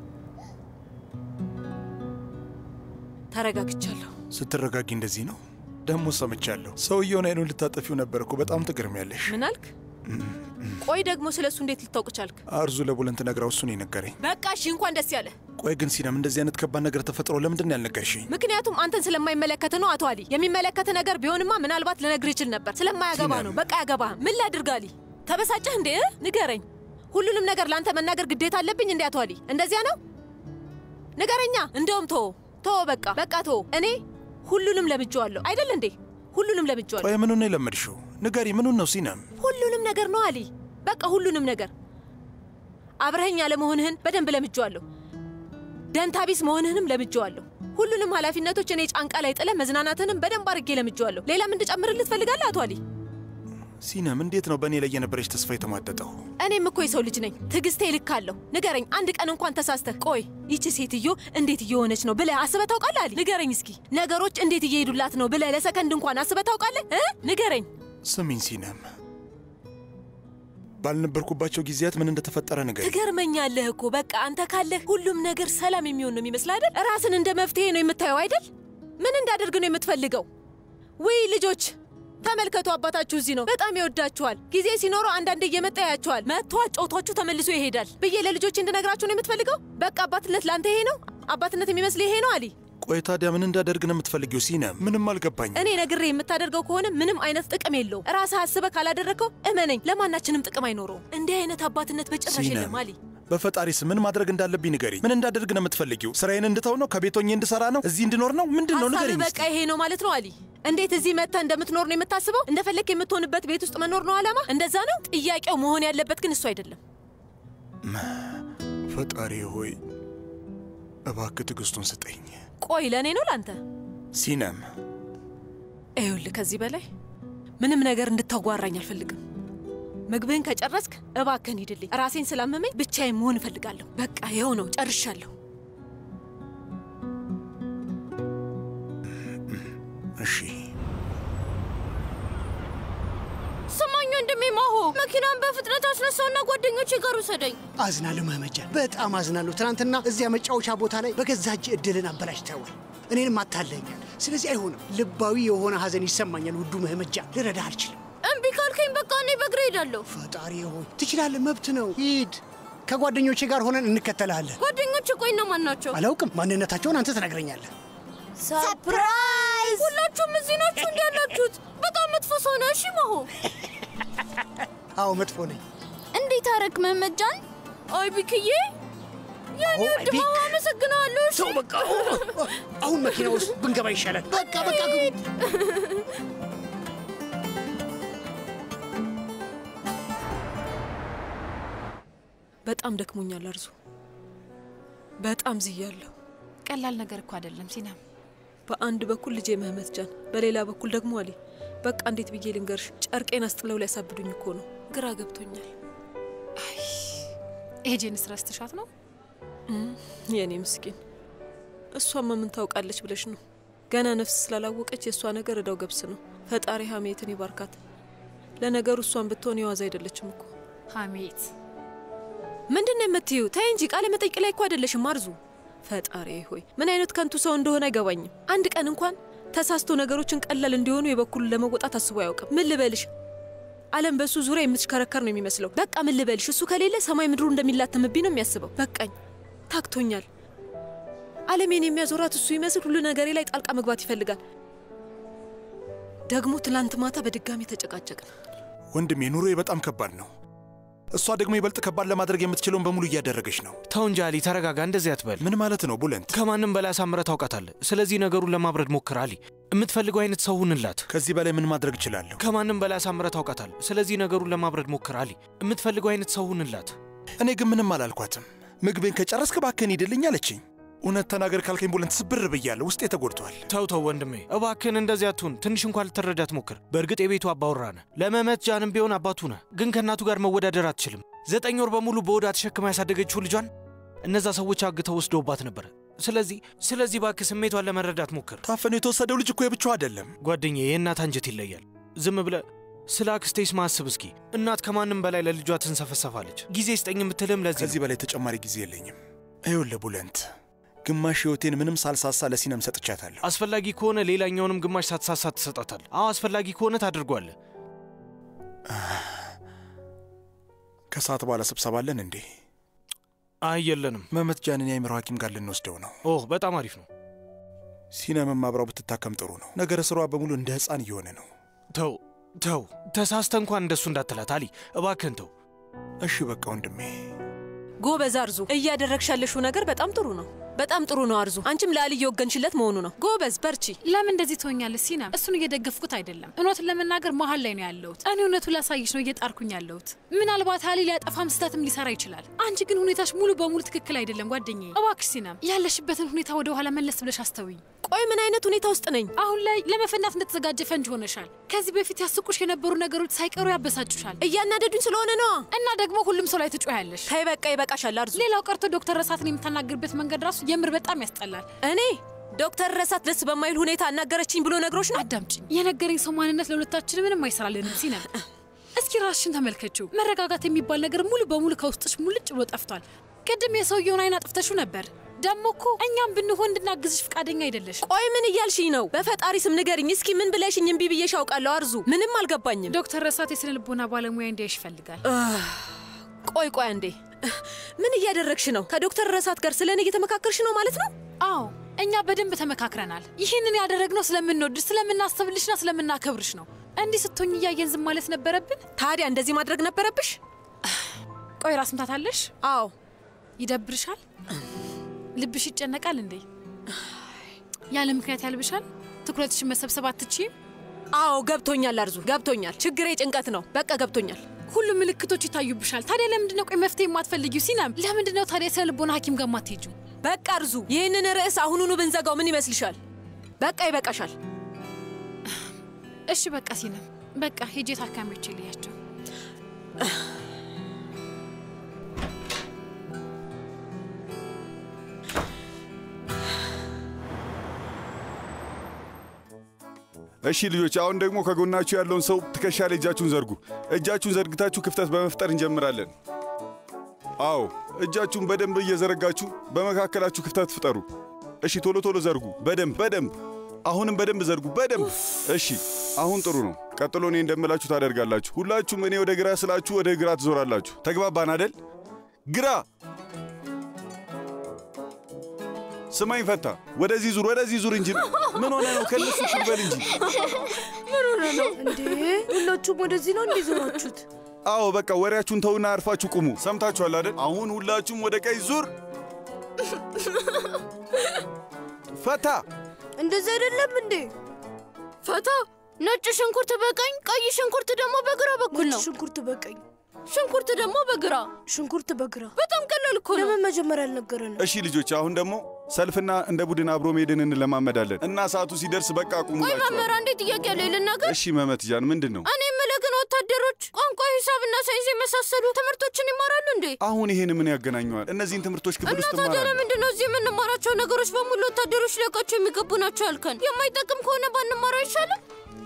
ተረጋግቻለሁ። ስትረጋጊ እንደዚህ ነው ደግሞ ሰምቻለሁ። ሰውየውን አይኑን ልታጠፊው ነበር እኮ በጣም ትገርሚያለሽ። ምን አልክ? ቆይ ደግሞ ስለ እሱ እንዴት ልታውቅ ቻልክ? አርዙ ለቡለንት ነግራው እሱን የነገረኝ። በቃ እሺ፣ እንኳን ደስ ያለ። ቆይ ግን ሲነም እንደዚህ አይነት ከባድ ነገር ተፈጥሮ ለምንድን ነው ያልነገርሽኝ? ምክንያቱም አንተን ስለማይመለከት ነው አቶ አሊ። የሚመለከት ነገር ቢሆንማ ምናልባት ልነግር ይችል ነበር። ስለማያገባ ነው። በቃ ያገባ። ምን ላድርግ አሊ? ተበሳጨህ እንዴ? ንገረኝ። ሁሉንም ነገር ለአንተ መናገር ግዴታ አለብኝ እንዴ አቶ አሊ? እንደዚያ ነው? ንገረኛ። እንደውም ቶ ቶ በቃ በቃ ቶ እኔ ሁሉንም ለምጄዋለሁ አይደል እንዴ? ሁሉንም ለምጄዋለሁ። ቆይ ምኑን ነው የለመድሽው? ንገሪ፣ ምኑን ነው ሲነም? ሁሉንም ነገር ነው አሊ። በቃ ሁሉንም ነገር አብረኸኝ ያለመሆንህን በደንብ ለምጄዋለሁ። ደንታቢስ መሆንህንም ለምጄዋለሁ። ሁሉንም ኃላፊነቶች እኔ ጫንቃ ላይ ጥለ መዝናናትንም በደንብ አድርጌ ለምጄዋለሁ። ሌላም እንድጨምርልህ ትፈልጋለህ አቶ አሊ? ሲነም፣ እንዴት ነው በእኔ ላይ የነበረች ተስፋ የተሟጠጠው? እኔም እኮ የሰው ልጅ ነኝ። ትዕግስቴ ልክ አለሁ። ንገረኝ፣ አንድ ቀን እንኳን ተሳስተህ ቆይ ይቺ ሴትዮ እንዴት እየሆነች ነው ብለህ አስበህ ታውቃለህ? አሊ ንገረኝ እስኪ። ነገሮች እንዴት እየሄዱላት ነው ብለህ ለሰከንድ እንኳን አስበህ ታውቃለህ? እ ንገረኝ። ስሚኝ ሲነም፣ ባልነበርኩባቸው ጊዜያት ምን እንደተፈጠረ ንገሪ። ትገርመኛለህ እኮ በቃ አንተ ካለህ ሁሉም ነገር ሰላም የሚሆን ነው የሚመስል አይደል? ራስን እንደ መፍትሄ ነው የምታየው አይደል? ምን እንዳደርግ ነው የምትፈልገው? ውይ ልጆች ተመልከቱ፣ አባታችሁ እዚህ ነው። በጣም ይወዳችኋል። ጊዜ ሲኖረው አንዳንድ እየመጣ ያያችኋል። መጥቶ አጫውቷችሁ ተመልሶ ይሄዳል ብዬ ለልጆች እንድነግራችሁ ነው የምትፈልገው? በቃ አባትነት ለአንተ ይሄ ነው? አባትነት የሚመስል ይሄ ነው አሊ? ቆይ ታዲያ ምን እንዳደርግ ነው የምትፈልጊው ሲነም? ምንም አልገባኝም። እኔ ነግሬ የምታደርገው ከሆነ ምንም አይነት ጥቅም የለውም። ራስህ አስበህ ካላደረግከው እመነኝ፣ ለማናችንም ጥቅም አይኖረውም። እንዲህ አይነት አባትነት በጭራሽ ሲነም፣ የለም አሊ። በፈጣሪ ስም ምን ማድረግ እንዳለብኝ ንገሪ። ምን እንዳደርግ ነው የምትፈልጊው? ስራዬን እንድተው ነው? ከቤት ሆኜ እንድሰራ ነው? እዚህ እንድኖር ነው? ምንድን ነው ንገሪኝ። ሀሳብህ በቃ ይሄ ነው ማለት ነው አሊ? እንዴት እዚህ መጥተህ እንደምትኖር ነው የምታስበው? እንደፈለግ የምትሆንበት ቤት ውስጥ መኖር ነው አላማ? እንደዛ ነው? ጥያቄው መሆን ያለበት ግን እሱ አይደለም። ፈጣሪ ሆይ እባክህ ትዕግስቱን ስጠኝ። ቆይ ለእኔ ነው ለአንተ? ሲነም ይኸውልህ ከዚህ በላይ ምንም ነገር እንድታጓራኝ አልፈልግም። ምግብህን ከጨረስክ እባክህን ሂድልኝ። ራሴን ስላመመኝ ብቻዬን መሆን እፈልጋለሁ። በቃ ይኸው ነው፣ ጨርሻለሁ። እሺ ስማኝ ወንድሜ ማሆ፣ መኪናን በፍጥነት አስነሳውና ጓደኞቼ ጋር ውሰደኝ። አዝናለሁ መመጃን፣ በጣም አዝናለሁ። ትናንትና እዚያ መጫወቻ ቦታ ላይ በገዛ እጅ እድልን አበላሽተዋል። እኔንም አታለኛል። ስለዚህ አይሆንም። ልባዊ የሆነ ሐዘን ይሰማኛል። ውዱ መመጃን፣ ልረዳህ አልችልም። እምቢ ካልከኝ በቃ እኔ በእግሬ ሄዳለሁ። ፈጣሪ ሆይ ትችላለህ፣ መብት ነው። ሂድ። ከጓደኞቼ ጋር ሆነን እንከተልሃለን። ጓደኞቼ ቆይ እነማን ናቸው? አላውቅም። ማንነታቸውን አንተ ትነግረኛለህ። ሰርፕራይዝ! ሁላችሁም እዚህ ናችሁ እንዲ ያላችሁት። በጣም መጥፎ ሰው ነህ። እሺ ማሆ። አዎ መጥፎ ነኝ። እንዴት አረክ መመጃን? አይ ቢክዬ፣ የኔ አዎ፣ ውድ ቢክ። ማሆ አመሰግናለሁ። እሺ ሰው በቃ አሁን መኪና ውስጥ ብንገባ ይሻላል። በቃ በቃ ግቡ። በጣም ደክሞኛል አርዙ፣ በጣም ዝያለሁ። ቀላል ነገር እኮ አይደለም ሲናም። በአንድ በኩል ልጄ መህመት ጃን፣ በሌላ በኩል ደግሞ አሊ። በቃ እንዴት ብዬ ልንገርሽ? ጨርቄን አስጥለው ሊያሳብዱኝ እኮ ነው። ግራ ገብቶኛል። ኤጄንስ ረስተሻት ነው? የእኔ ምስኪን፣ እሷማ ምን ታውቃለች ብለሽ ነው? ገና ነፍስ ስላላወቀች የእሷ ነገር እዳው ገብስ ነው። ፈጣሪ ሀሜትን ይባርካት። ለነገሩ እሷን ብትሆን የዋዛ አይደለችም እኮ። ሀሜት ምንድን ነው የምትዩ? ተይ እንጂ ቃለ መጠይቅ ላይ እኮ አይደለሽም አርዙ። ፈጣሪ ሆይ ምን አይነት ከንቱ ሰው እንደሆነ አይገባኝም። አንድ ቀን እንኳን ተሳስቶ ነገሮችን ቀላል እንዲሆኑ የበኩሉን ለመወጣት አስቦ አያውቅም። ምን ልበልሽ፣ ዓለም በእሱ ዙሪያ የምትሽከረከር ነው የሚመስለው። በቃ ምን ልበልሽ፣ እሱ ከሌለ ሰማይ ምድሩ እንደሚላተምብኝ ነው የሚያስበው። በቃኝ፣ ታክቶኛል። ዓለሜን የሚያዞራት እሱ ይመስል ሁሉ ነገሬ ላይ ጣልቃ መግባት ይፈልጋል። ደግሞ ትላንት ማታ በድጋሚ ተጨቃጨቅን። ወንድሜ ኑሮዬ በጣም ከባድ ነው። እሷ ደግሞ ይበልጥ ከባድ ለማድረግ የምትችለውን በሙሉ እያደረገች ነው። ተው እንጂ አሊ፣ ተረጋጋ። እንደዚህ አትበል። ምን ማለት ነው ቡለንት? ከማንም በላይ አሳምረህ ታውቃታለህ። ስለዚህ ነገሩን ለማብረድ ሞክር አሊ። የምትፈልገው አይነት ሰው ሁንላት። ከዚህ በላይ ምን ማድረግ እችላለሁ? ከማንም በላይ አሳምረህ ታውቃታለህ። ስለዚህ ነገሩን ለማብረድ ሞክር አሊ። የምትፈልገው አይነት ሰው ሁንላት። እኔ ግን ምንም አላልኳትም። ምግቤን ከጨረስክ እባክህን ሂድልኝ አለችኝ። እውነት ተናገር ካልከኝ ቡለንት ስብር ብያለሁ። ውስጤ ተጎድቷል። ተው ተው ወንድሜ እባክህን እንደዚህ አትሁን። ትንሽ እንኳን ልትረዳት ሞክር። በእርግጥ የቤቱ አባወራ ነህ፣ ለመመት ጃንም ቢሆን አባቱ ነህ። ግን ከእናቱ ጋር መወዳደር አትችልም። ዘጠኝ ወር በሙሉ በወዳ ተሸክማ ያሳደገችው ልጇን እነዛ ሰዎች አግተው ወስደውባት ነበር። ስለዚህ ስለዚህ እባክህ ስሜቷን ለመረዳት ሞክር። ታፈኑ የተወሰደው ልጅ እኮ የብቻው አይደለም ጓደኛዬ። የእናት አንጀት ይለያል። ዝም ብለህ ስለ አክስቴስ ማስብ እስኪ። እናት ከማንም በላይ ለልጇ ትንሰፈሰፋለች። ጊዜ ስጠኝ የምትልም ለዚህ ከዚህ በላይ ተጨማሪ ጊዜ የለኝም። ይኸውልህ ቡለንት ግማሽ ህይወቴን ምንም ሳልሳሳ ለሲነም ሰጥቻታለሁ። አስፈላጊ ከሆነ ሌላኛውንም ግማሽ ሳትሳሳ ትሰጣታል። አዎ አስፈላጊ ከሆነ ታድርጓለህ። ከሰዓት በኋላ ስብሰባ አለን እንዴ? አይ የለንም። መመት ጃንን የአእምሮ ሐኪም ጋር ልንወስደው ነው። ኦህ በጣም አሪፍ ነው። ሲነምም አብራው ብትታከም ጥሩ ነው። ነገረ ስሯ በሙሉ እንደ ህፃን እየሆነ ነው። ተው ተው፣ ተሳስተ እንኳን እንደሱ እንዳትላት አሊ፣ እባክህን ተው። እሺ በቃ ወንድሜ። ጎበዝ አርዙ፣ እያደረግሽ ያለሽው ነገር በጣም ጥሩ ነው። በጣም ጥሩ ነው አርዙ። አንቺም ለአሊ እየወገንሽለት መሆኑ ነው። ጎበዝ፣ በርቺ። ለምን እንደዚህ ትሆኛለሽ ሲናም? እሱን እየደገፍኩት አይደለም። እውነቱን ለመናገር መሀል ላይ ነው ያለሁት። እኔ እውነቱ ላሳይሽ ነው እየጣርኩኝ ያለሁት። ምናልባት አሊ ሊያጠፋም ስህተትም ሊሰራ ይችላል። አንቺ ግን ሁኔታሽ ሙሉ በሙሉ ትክክል አይደለም ጓደኛዬ። እባክሽ ሲናም፣ ያለሽበትን ሁኔታ ወደ ኋላ መለስ ብለሽ አስተውኝ። ቆይ ምን አይነት ሁኔታ ውስጥ ነኝ? አሁን ላይ ለመፈናት እንደተዘጋጀ ፈንጅ ሆነሻል። ከዚህ በፊት ያስቁሽ የነበሩ ነገሮች ሳይቀሩ ያበሳጩሻል። እያናደዱኝ ስለሆነ ነዋ። እና ደግሞ ሁሉም ሰው ላይ ትጮያለሽ። ተይ በቃ ይበቃሻል አርዙ። ሌላው ቀርቶ ዶክተር ረሳትን የምታናግርበት መንገድ ራሱ የምር በጣም ያስጠላል። እኔ ዶክተር ረሳት ደስ በማይል ሁኔታ አናገረችኝ ብሎ ነግሮች ነው? አዳምጪኝ። የነገረኝ ሰው ማንነት ለሁለታችን ምንም አይሰራልንም ሲነም እስኪ ራስሽን ተመልከችው። መረጋጋት የሚባል ነገር ሙሉ በሙሉ ከውስጥሽ ሙልጭ ብሎ ጠፍቷል። ቅድም የሰውየውን አይን አጥፍተሹ ነበር። ደግሞ እኮ እኛም ብንሆን እንድናግዝሽ ፈቃደኛ አይደለሽ። ቆይ ምን እያልሽኝ ነው? በፈጣሪ ስም ንገሪኝ እስኪ ምን ብለሽኝ እምቢ ብዬሽ አውቃለሁ? አርዙ ምንም አልገባኝም። ዶክተር ረሳት የስነ ልቦና ባለሙያ እንዲያይሽ ይፈልጋል። ቆይ ቆይ አንዴ፣ ምን እያደረግሽ ነው? ከዶክተር ረሳት ጋር ስለ እኔ እየተመካከርሽ ነው ማለት ነው? አዎ እኛ በደንብ ተመካክረናል። ይህንን ያደረግነው ስለምንወድሽ፣ ስለምናስብልሽና ስለምናከብርሽ ነው። እንዲህ ስትሆኝ እያየን ዝም ማለት ነበረብን? ታዲያ እንደዚህ ማድረግ ነበረብሽ? ቆይ ራስ ምታት አለሽ? አዎ። ይደብርሻል? ልብሽ ይጨነቃል እንዴ? ያለ ምክንያት ያልብሻል? ትኩረትሽን መሰብሰብ አትችይም? አዎ ገብቶኛል አርዙ፣ ገብቶኛል። ችግሬ ጭንቀት ነው። በቃ ገብቶኛል። ሁሉም ምልክቶች ይታዩብሻል። ታዲያ ለምንድን ነው ቆይ መፍትሄ የማትፈልጊው? ሲናም ለምንድን ነው ታዲያ የስነ ልቦና ሐኪም ጋር የማትሄጂው? በቃ አርዙ፣ ይህንን ርዕስ አሁኑኑ ብንዘጋው ምን ይመስልሻል? በቃ ይበቃሻል። እሺ በቃ ሲናም፣ በቃ ሄጄ ታካሚዎች ልያቸው። እሺ ልጆች፣ አሁን ደግሞ ከጎናችሁ ያለውን ሰው ትከሻ ላይ እጃችሁን ዘርጉ። እጃችሁን ዘርግታችሁ ክፍተት በመፍጠር እንጀምራለን። አዎ፣ እጃችሁን በደንብ እየዘረጋችሁ በመካከላችሁ ክፍተት ፍጠሩ። እሺ፣ ቶሎ ቶሎ ዘርጉ። በደንብ በደንብ አሁንም በደንብ ዘርጉ። በደንብ እሺ። አሁን ጥሩ ነው። ቀጥሎ እኔ እንደምላችሁ ታደርጋላችሁ። ሁላችሁም እኔ ወደ ግራ ስላችሁ ወደ ግራ ትዞራላችሁ። ተግባባን አደል? ግራ ስማኝ ፈታ፣ ወደዚህ ዙር፣ ወደዚህ ዙር እንጂ ምን ሆነ ነው? ከነሱ ሽልበል እንጂ ምን ሆነ ነው እንዴ? ሁላችሁም ወደዚህ ነው እንዴ ዞራችሁት? አዎ በቃ ወሬያችሁን ተውና አርፋችሁ ቁሙ። ሰምታችኋል አይደል? አሁን ሁላችሁም ወደ ቀኝ ዙር። ፈታ እንደዚህ አይደለም እንዴ? ፈታ ነጭ ሽንኩርት በቀኝ ቀይ ሽንኩርት ደግሞ በግራ በኩል ነው። ሽንኩርት በቀኝ ሽንኩርት ደግሞ በግራ ሽንኩርት በግራ በጣም ቀላል እኮ ነው። ለምን መጀመሪያ አልነገረንም? እሺ ልጆች፣ አሁን ደግሞ ሰልፍና እንደ ቡድን አብሮ መሄድን እንለማመዳለን እና ሰዓቱ ሲደርስ በቃ ቁሙ ቆይ እላችኋለሁ። መምህር፣ አንዴ ጥያቄ አለኝ ልናገር? እሺ መመትጃን ምንድን ነው? እኔ የምልህ ግን ወታደሮች ቋንቋ፣ ሂሳብና ሳይንስ የመሳሰሉ ትምህርቶችን ይማራሉ እንዴ? አሁን ይሄን ምን ያገናኘዋል? እነዚህን ትምህርቶች ክፍል እና ውስጥ ታዲያ እማራለሁ። ለምንድን ነው እዚህ የምንማራቸው ነገሮች በሙሉ ወታደሮች ሊያውቃቸው የሚገቡ ናቸው ያልከን? የማይጠቅም ከሆነ ባንማረው አይሻልም?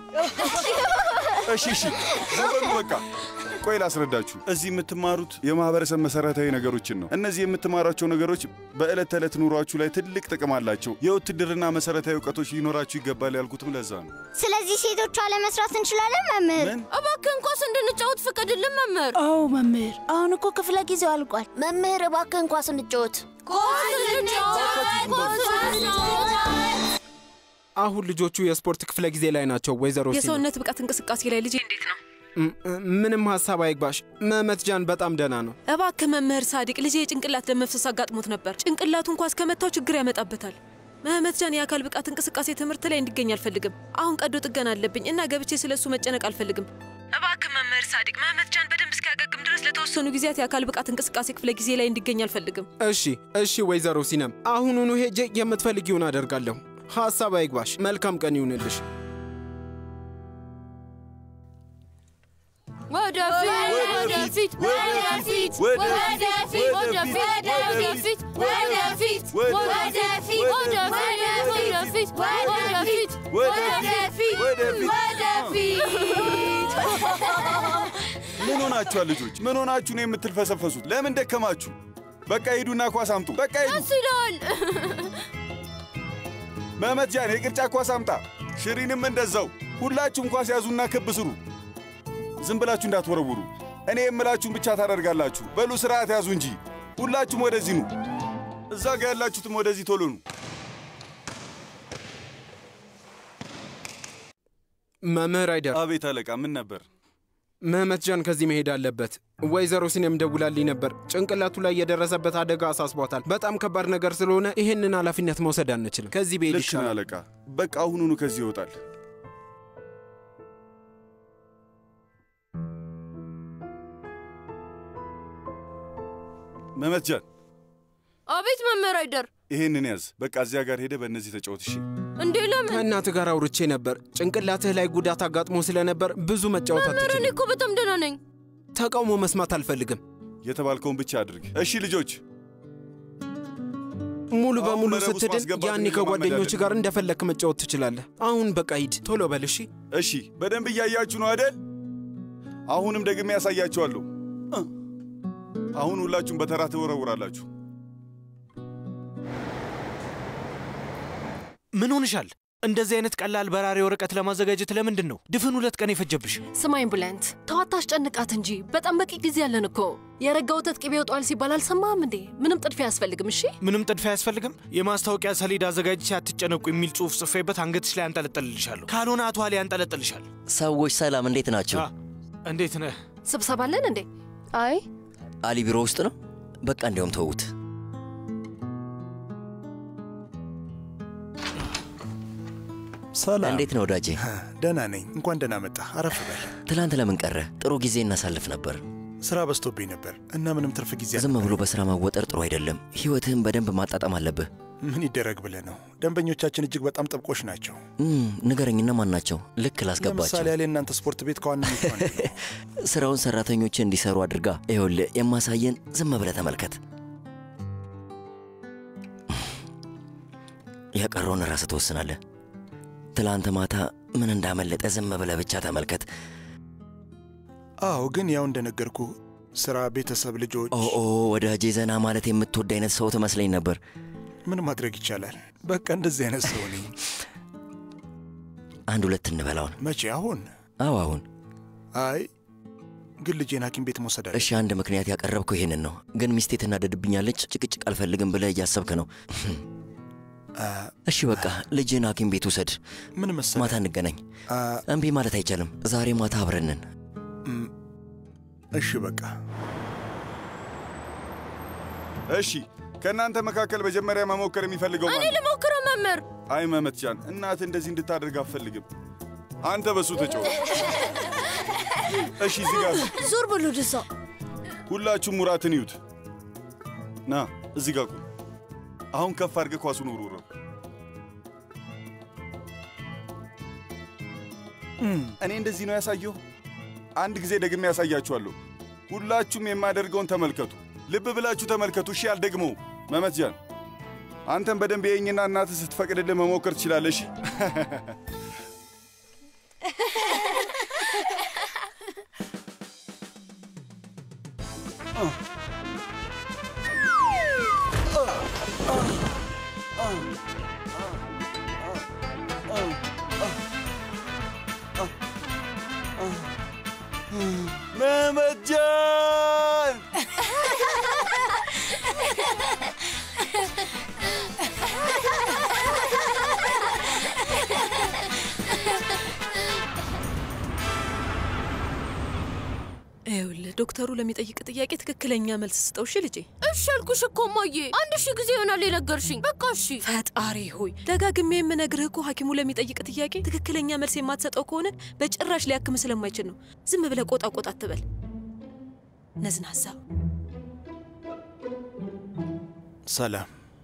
እሺ እሺ፣ ዝም በሉ በቃ። ቆይ ላስረዳችሁ። እዚህ የምትማሩት የማህበረሰብ መሰረታዊ ነገሮችን ነው። እነዚህ የምትማሯቸው ነገሮች በዕለት ተዕለት ኑሯችሁ ላይ ትልቅ ጥቅም አላቸው። የውትድርና መሰረታዊ እውቀቶች ሊኖራችሁ ይገባል ያልኩትም ለዛ ነው። ስለዚህ ሴቶቿ ለመስራት እንችላለን መምህር? እባክህን ኳስ እንድንጫወት ፍቀድልን መምህር። አዎ መምህር፣ አሁን እኮ ክፍለ ጊዜው አልቋል። መምህር እባክህን ኳስ እንጫወት። ኳስ እንጫወት፣ ኳስ እንጫወት። አሁን ልጆቹ የስፖርት ክፍለ ጊዜ ላይ ናቸው። ወይዘሮ ሲኒ የሰውነት ብቃት እንቅስቃሴ ላይ ልጄ እንዴት ነው? ም- ምንም ሀሳብ አይግባሽ። መመትጃን በጣም ደህና ነው። እባክህ መምህር ሳዲቅ ልጄ የጭንቅላት ደም መፍሰስ አጋጥሞት ነበር። ጭንቅላቱ እንኳ እስከመታው ችግር ያመጣበታል። መህመት ጃን የአካል ብቃት እንቅስቃሴ ትምህርት ላይ እንዲገኝ አልፈልግም። አሁን ቀዶ ጥገና አለብኝ እና ገብቼ ስለ እሱ መጨነቅ አልፈልግም። እባክህ መምህር ሳዲቅ መህመት ጃን በደንብ እስኪያገግም ድረስ ለተወሰኑ ጊዜያት የአካል ብቃት እንቅስቃሴ ክፍለ ጊዜ ላይ እንዲገኝ አልፈልግም። እሺ እሺ፣ ወይዘሮ ሲነም አሁኑኑ ሄጄ የምትፈልጊውን አደርጋለሁ። ሀሳብ አይግባሽ። መልካም ቀን ይሁንልሽ። ወደፊት ወደፊት ወደፊት ወደፊት ወደፊት ወደፊት ወደፊት ወደፊት ወደፊት ወደፊት ወደፊት ወደፊት ምን ሆናችኋል ልጆች? ምን ሆናችሁ ነው የምትልፈሰፈሱት? ለምን ደከማችሁ? በቃ ሂዱና ኳስ አምጡ። በቃ ሂዱ። ደስ ይላል። መመትጃን የቅርጫ ኳስ አምጣ። ሽሪንም እንደዛው። ሁላችሁም ኳስ ያዙና ክብ ስሩ። ዝም ብላችሁ እንዳትወረውሩ። እኔ የምላችሁን ብቻ ታደርጋላችሁ። በሉ ስርዓት ያዙ እንጂ። ሁላችሁም ወደዚህ ኑ። እዛ ጋ ያላችሁትም ወደዚህ ቶሎ ኑ። መምህር አይደር፣ አቤት አለቃ፣ ምን ነበር? ምህመት ጃን ከዚህ መሄድ አለበት። ወይዘሮ ሲኔም ደውላልኝ ነበር። ጭንቅላቱ ላይ የደረሰበት አደጋ አሳስቧታል። በጣም ከባድ ነገር ስለሆነ ይህንን ኃላፊነት መውሰድ አንችልም። ከዚህ ብሄድ ልክ ነህ ይሻላል። አለቃ። በቃ አሁኑኑ ከዚህ ይወጣል። መመትጃን አቤት መምህር አይደር። ይሄንን ያዝ። በቃ እዚያ ጋር ሄደ በእነዚህ ተጫወት። እሺ እንዴ ለምን? ከእናትህ ጋር አውርቼ ነበር። ጭንቅላትህ ላይ ጉዳት አጋጥሞ ስለነበር ብዙ መጫወት መምህር እኔ አትችልም። እኮ በጣም ደህና ነኝ። ተቃውሞ መስማት አልፈልግም። የተባልከውን ብቻ አድርግ። እሺ ልጆች፣ ሙሉ አሁን በሙሉ መረብ ውስጥ ስትድን ማስገባት ያኔ እንለማመዳለን። ከጓደኞች ጋር እንደፈለክ መጫወት ትችላለህ። አሁን በቃ ሂድ፣ ቶሎ በል እሺ። እሺ፣ በደንብ እያያችሁ ነው አደል? አሁንም ደግሜ ያሳያችኋለሁ። እ። አሁን ሁላችሁም በተራ ትወረውራላችሁ። ምን ሆንሻል? እንደዚህ አይነት ቀላል በራሪ ወረቀት ለማዘጋጀት ለምንድን ነው ድፍን ሁለት ቀን የፈጀብሽ? ስማኝ ብለንት ተዋት አስጨንቃት እንጂ በጣም በቂ ጊዜ ያለን እኮ። የረጋ ወተት ቅቤ ይወጣዋል ሲባል አልሰማህም እንዴ? ምንም ጥድፊያ አያስፈልግም። እሺ ምንም ጥድፊያ አያስፈልግም። የማስታወቂያ ሰሌዳ አዘጋጅቼ አትጨነቁ የሚል ጽሑፍ ጽፌበት አንገትሽ ላይ አንጠለጥልልሻለሁ። ካልሆነ አቶ አሊ ያንጠለጥልሻል። ሰዎች ሰላም፣ እንዴት ናቸው? እንዴት ነህ? ስብሰባ አለን እንዴ? አይ አሊ ቢሮ ውስጥ ነው። በቃ እንዲያውም ተዉት። ሰላም። እንዴት ነው ወዳጄ? ደህና ነኝ። እንኳን ደህና መጣ። አረፍ በል። ትላንት ለምን ቀረ? ጥሩ ጊዜ እናሳልፍ ነበር። ስራ በዝቶብኝ ነበር እና ምንም ትርፍ ጊዜ ዝም ብሎ በስራ መወጠር ጥሩ አይደለም። ህይወትህን በደንብ ማጣጣም አለብህ። ምን ይደረግ ብለህ ነው? ደንበኞቻችን እጅግ በጣም ጥብቆች ናቸው። እም፣ ንገረኝ፣ እነማን ናቸው? ልክ ላስገባቸው። ለምሳሌ ያለ እናንተ ስፖርት ቤት ከዋነኞቹ አንዱ ነው። ስራውን ሰራተኞች እንዲሰሩ አድርጋ ይኸውልህ፣ የማሳየን ዝም ብለህ ተመልከት። የቀረውን ራስህ ትወስናለህ። ትላንት ማታ ምን እንዳመለጠ ዝም ብለህ ብቻ ተመልከት። አዎ፣ ግን ያው እንደነገርኩ ስራ፣ ቤተሰብ፣ ልጆች። ኦ ኦ፣ ወዳጄ ዘና ማለት የምትወድ አይነት ሰው ትመስለኝ ነበር። ምን ማድረግ ይቻላል? በቃ እንደዚህ አይነት ሰው ነኝ። አንድ ሁለት እንበላውን። መቼ? አሁን? አዎ አሁን። አይ ግን ልጄን ሐኪም ቤት መውሰድ አለ። እሺ አንድ ምክንያት ያቀረብከው ይሄንን ነው፣ ግን ሚስቴ ትናደድብኛለች። ጭቅጭቅ አልፈልግም ብለህ እያሰብክ ነው። እሺ በቃ ልጅን ሐኪም ቤት ውሰድ። ምን መሰለህ፣ ማታ እንገናኝ። እምቢ ማለት አይቻልም። ዛሬ ማታ አብረንን። እሺ በቃ እሺ፣ ከእናንተ መካከል መጀመሪያ መሞከር የሚፈልገው እኔ ማን ነው? ልሞክረው መምህር። አይ መመትጃን፣ እናት እንደዚህ እንድታደርግ አትፈልግም። አንተ በሱ ተጫወት። እሺ፣ እዚህ ጋር ዞር በሉ ወደዛ። ሁላችሁም ሙራትን ይዩት። ና እዚህ ጋር ቁም። አሁን ከፍ አድርገህ ኳሱን ውርውረው። እኔ እንደዚህ ነው ያሳየሁ። አንድ ጊዜ ደግሜ ያሳያችኋለሁ። ሁላችሁም የማደርገውን ተመልከቱ። ልብ ብላችሁ ተመልከቱ። እሺ፣ አልደግመው። መመትጃን፣ አንተም በደንብ የኝና እናትህ ስትፈቅድልህ መሞከር ትችላለህ። እሺ መመጃን ይኸውልህ ዶክተሩ ለሚጠይቅ ጥያቄ ትክክለኛ መልስ ስጠው። እሺ ልጄ። እሺ አልኩሽ እኮ እማዬ። አንድ ሺህ ጊዜ ይሆናል የነገርሽኝ። በቃ እሺ። ፈጣሪ ሆይ ደጋግሜ የምነግርህ እኮ ሐኪሙ ለሚጠይቅ ጥያቄ ትክክለኛ መልስ የማትሰጠው ከሆነ በጭራሽ ሊያክም ስለማይችል ነው። ዝም ብለህ ቆጣ ቆጣ አትበል። ነዝናዛ ሰላም፣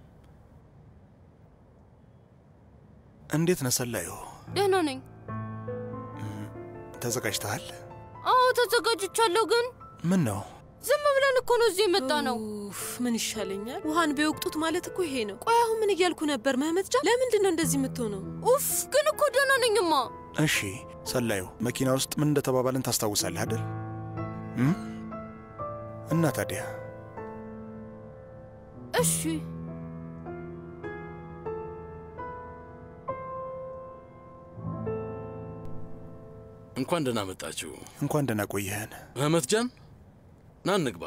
እንዴት ነህ ሰላዩ? ደህና ነኝ። ተዘጋጅተሃል? አዎ ተዘጋጅቻለሁ። ግን ምን ነው ዝም ብለን እኮ ነው እዚህ የመጣ ነው። ኡፍ፣ ምን ይሻለኛል? ውሃን ቢወቅጡት ማለት እኮ ይሄ ነው። ቆይ አሁን ምን እያልኩ ነበር? መህመት ጃ፣ ለምንድን ነው እንደዚህ የምትሆነው? ኡፍ፣ ግን እኮ ደህና ነኝማ። እሺ ሰላዩ፣ መኪና ውስጥ ምን እንደተባባልን ታስታውሳለህ አይደል? እም? እና ታዲያ እሺ እንኳን ደህና መጣችሁ። እንኳን ደህና ቆየህን። መህመት ጃን፣ ና እንግባ።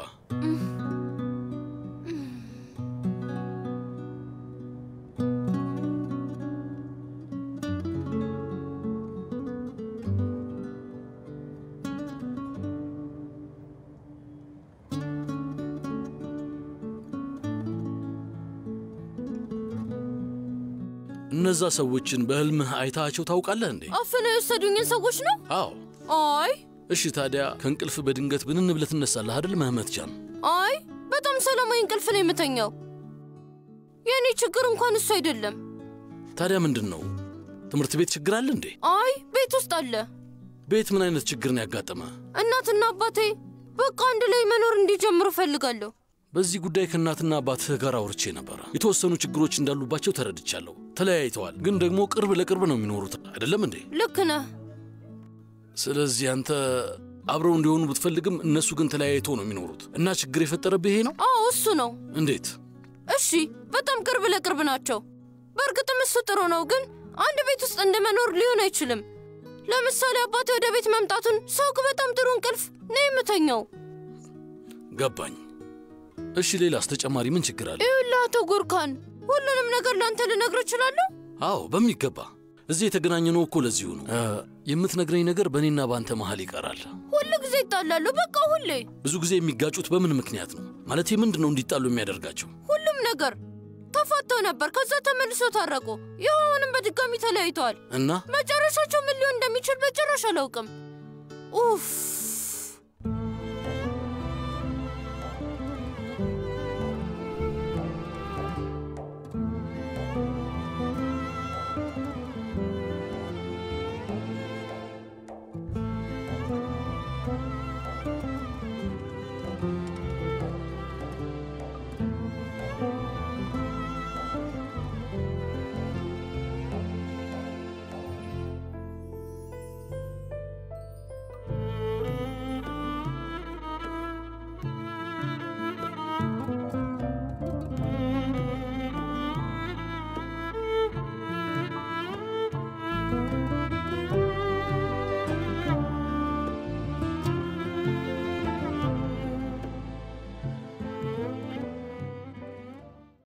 እነዛ ሰዎችን በህልምህ አይታቸው ታውቃለህ እንዴ? አፍነው የወሰዱኝን ሰዎች ነው? አዎ። አይ እሺ ታዲያ ከእንቅልፍ በድንገት ብንን ብለህ ትነሳለህ አይደል መህመት ጃን? አይ በጣም ሰላማዊ እንቅልፍ ነው የምተኛው። የእኔ ችግር እንኳን እሱ አይደለም። ታዲያ ምንድን ነው? ትምህርት ቤት ችግር አለ እንዴ? አይ ቤት ውስጥ አለ። ቤት ምን አይነት ችግር ነው ያጋጠመ? እናትና አባቴ በቃ አንድ ላይ መኖር እንዲጀምሩ እፈልጋለሁ። በዚህ ጉዳይ ከእናትና አባትህ ጋር አውርቼ ነበረ። የተወሰኑ ችግሮች እንዳሉባቸው ተረድቻለሁ። ተለያይተዋል፣ ግን ደግሞ ቅርብ ለቅርብ ነው የሚኖሩት አይደለም እንዴ? ልክ ነህ። ስለዚህ አንተ አብረው እንዲሆኑ ብትፈልግም እነሱ ግን ተለያይተው ነው የሚኖሩት እና ችግር የፈጠረብህ ይሄ ነው? አዎ እሱ ነው። እንዴት? እሺ በጣም ቅርብ ለቅርብ ናቸው። በእርግጥም እሱ ጥሩ ነው፣ ግን አንድ ቤት ውስጥ እንደመኖር ሊሆን አይችልም። ለምሳሌ አባቴ ወደ ቤት መምጣቱን ሳውቅ በጣም ጥሩ እንቅልፍ ነው የምተኛው። ገባኝ። እሺ ሌላስ ተጨማሪ ምን ችግር አለ? ይኸውልህ አቶ ጉርካን፣ ሁሉንም ነገር ለአንተ ልነግር እችላለሁ? አዎ በሚገባ። እዚህ የተገናኘነው እኮ ለዚሁ ነው። እ፣ የምትነግረኝ ነገር በእኔና በአንተ መሀል ይቀራል። ሁል ጊዜ ይጣላሉ። በቃ ሁሌ ብዙ ጊዜ የሚጋጩት በምን ምክንያት ነው? ማለት ምንድን ነው እንዲጣሉ የሚያደርጋቸው? ሁሉም ነገር ተፋተው ነበር። ከዛ ተመልሶ ታረቁ። ይኸው አሁንም በድጋሚ ተለያይተዋል። እና መጨረሻቸው ምን ሊሆን እንደሚችል በጭራሽ አላውቅም። ኡፍ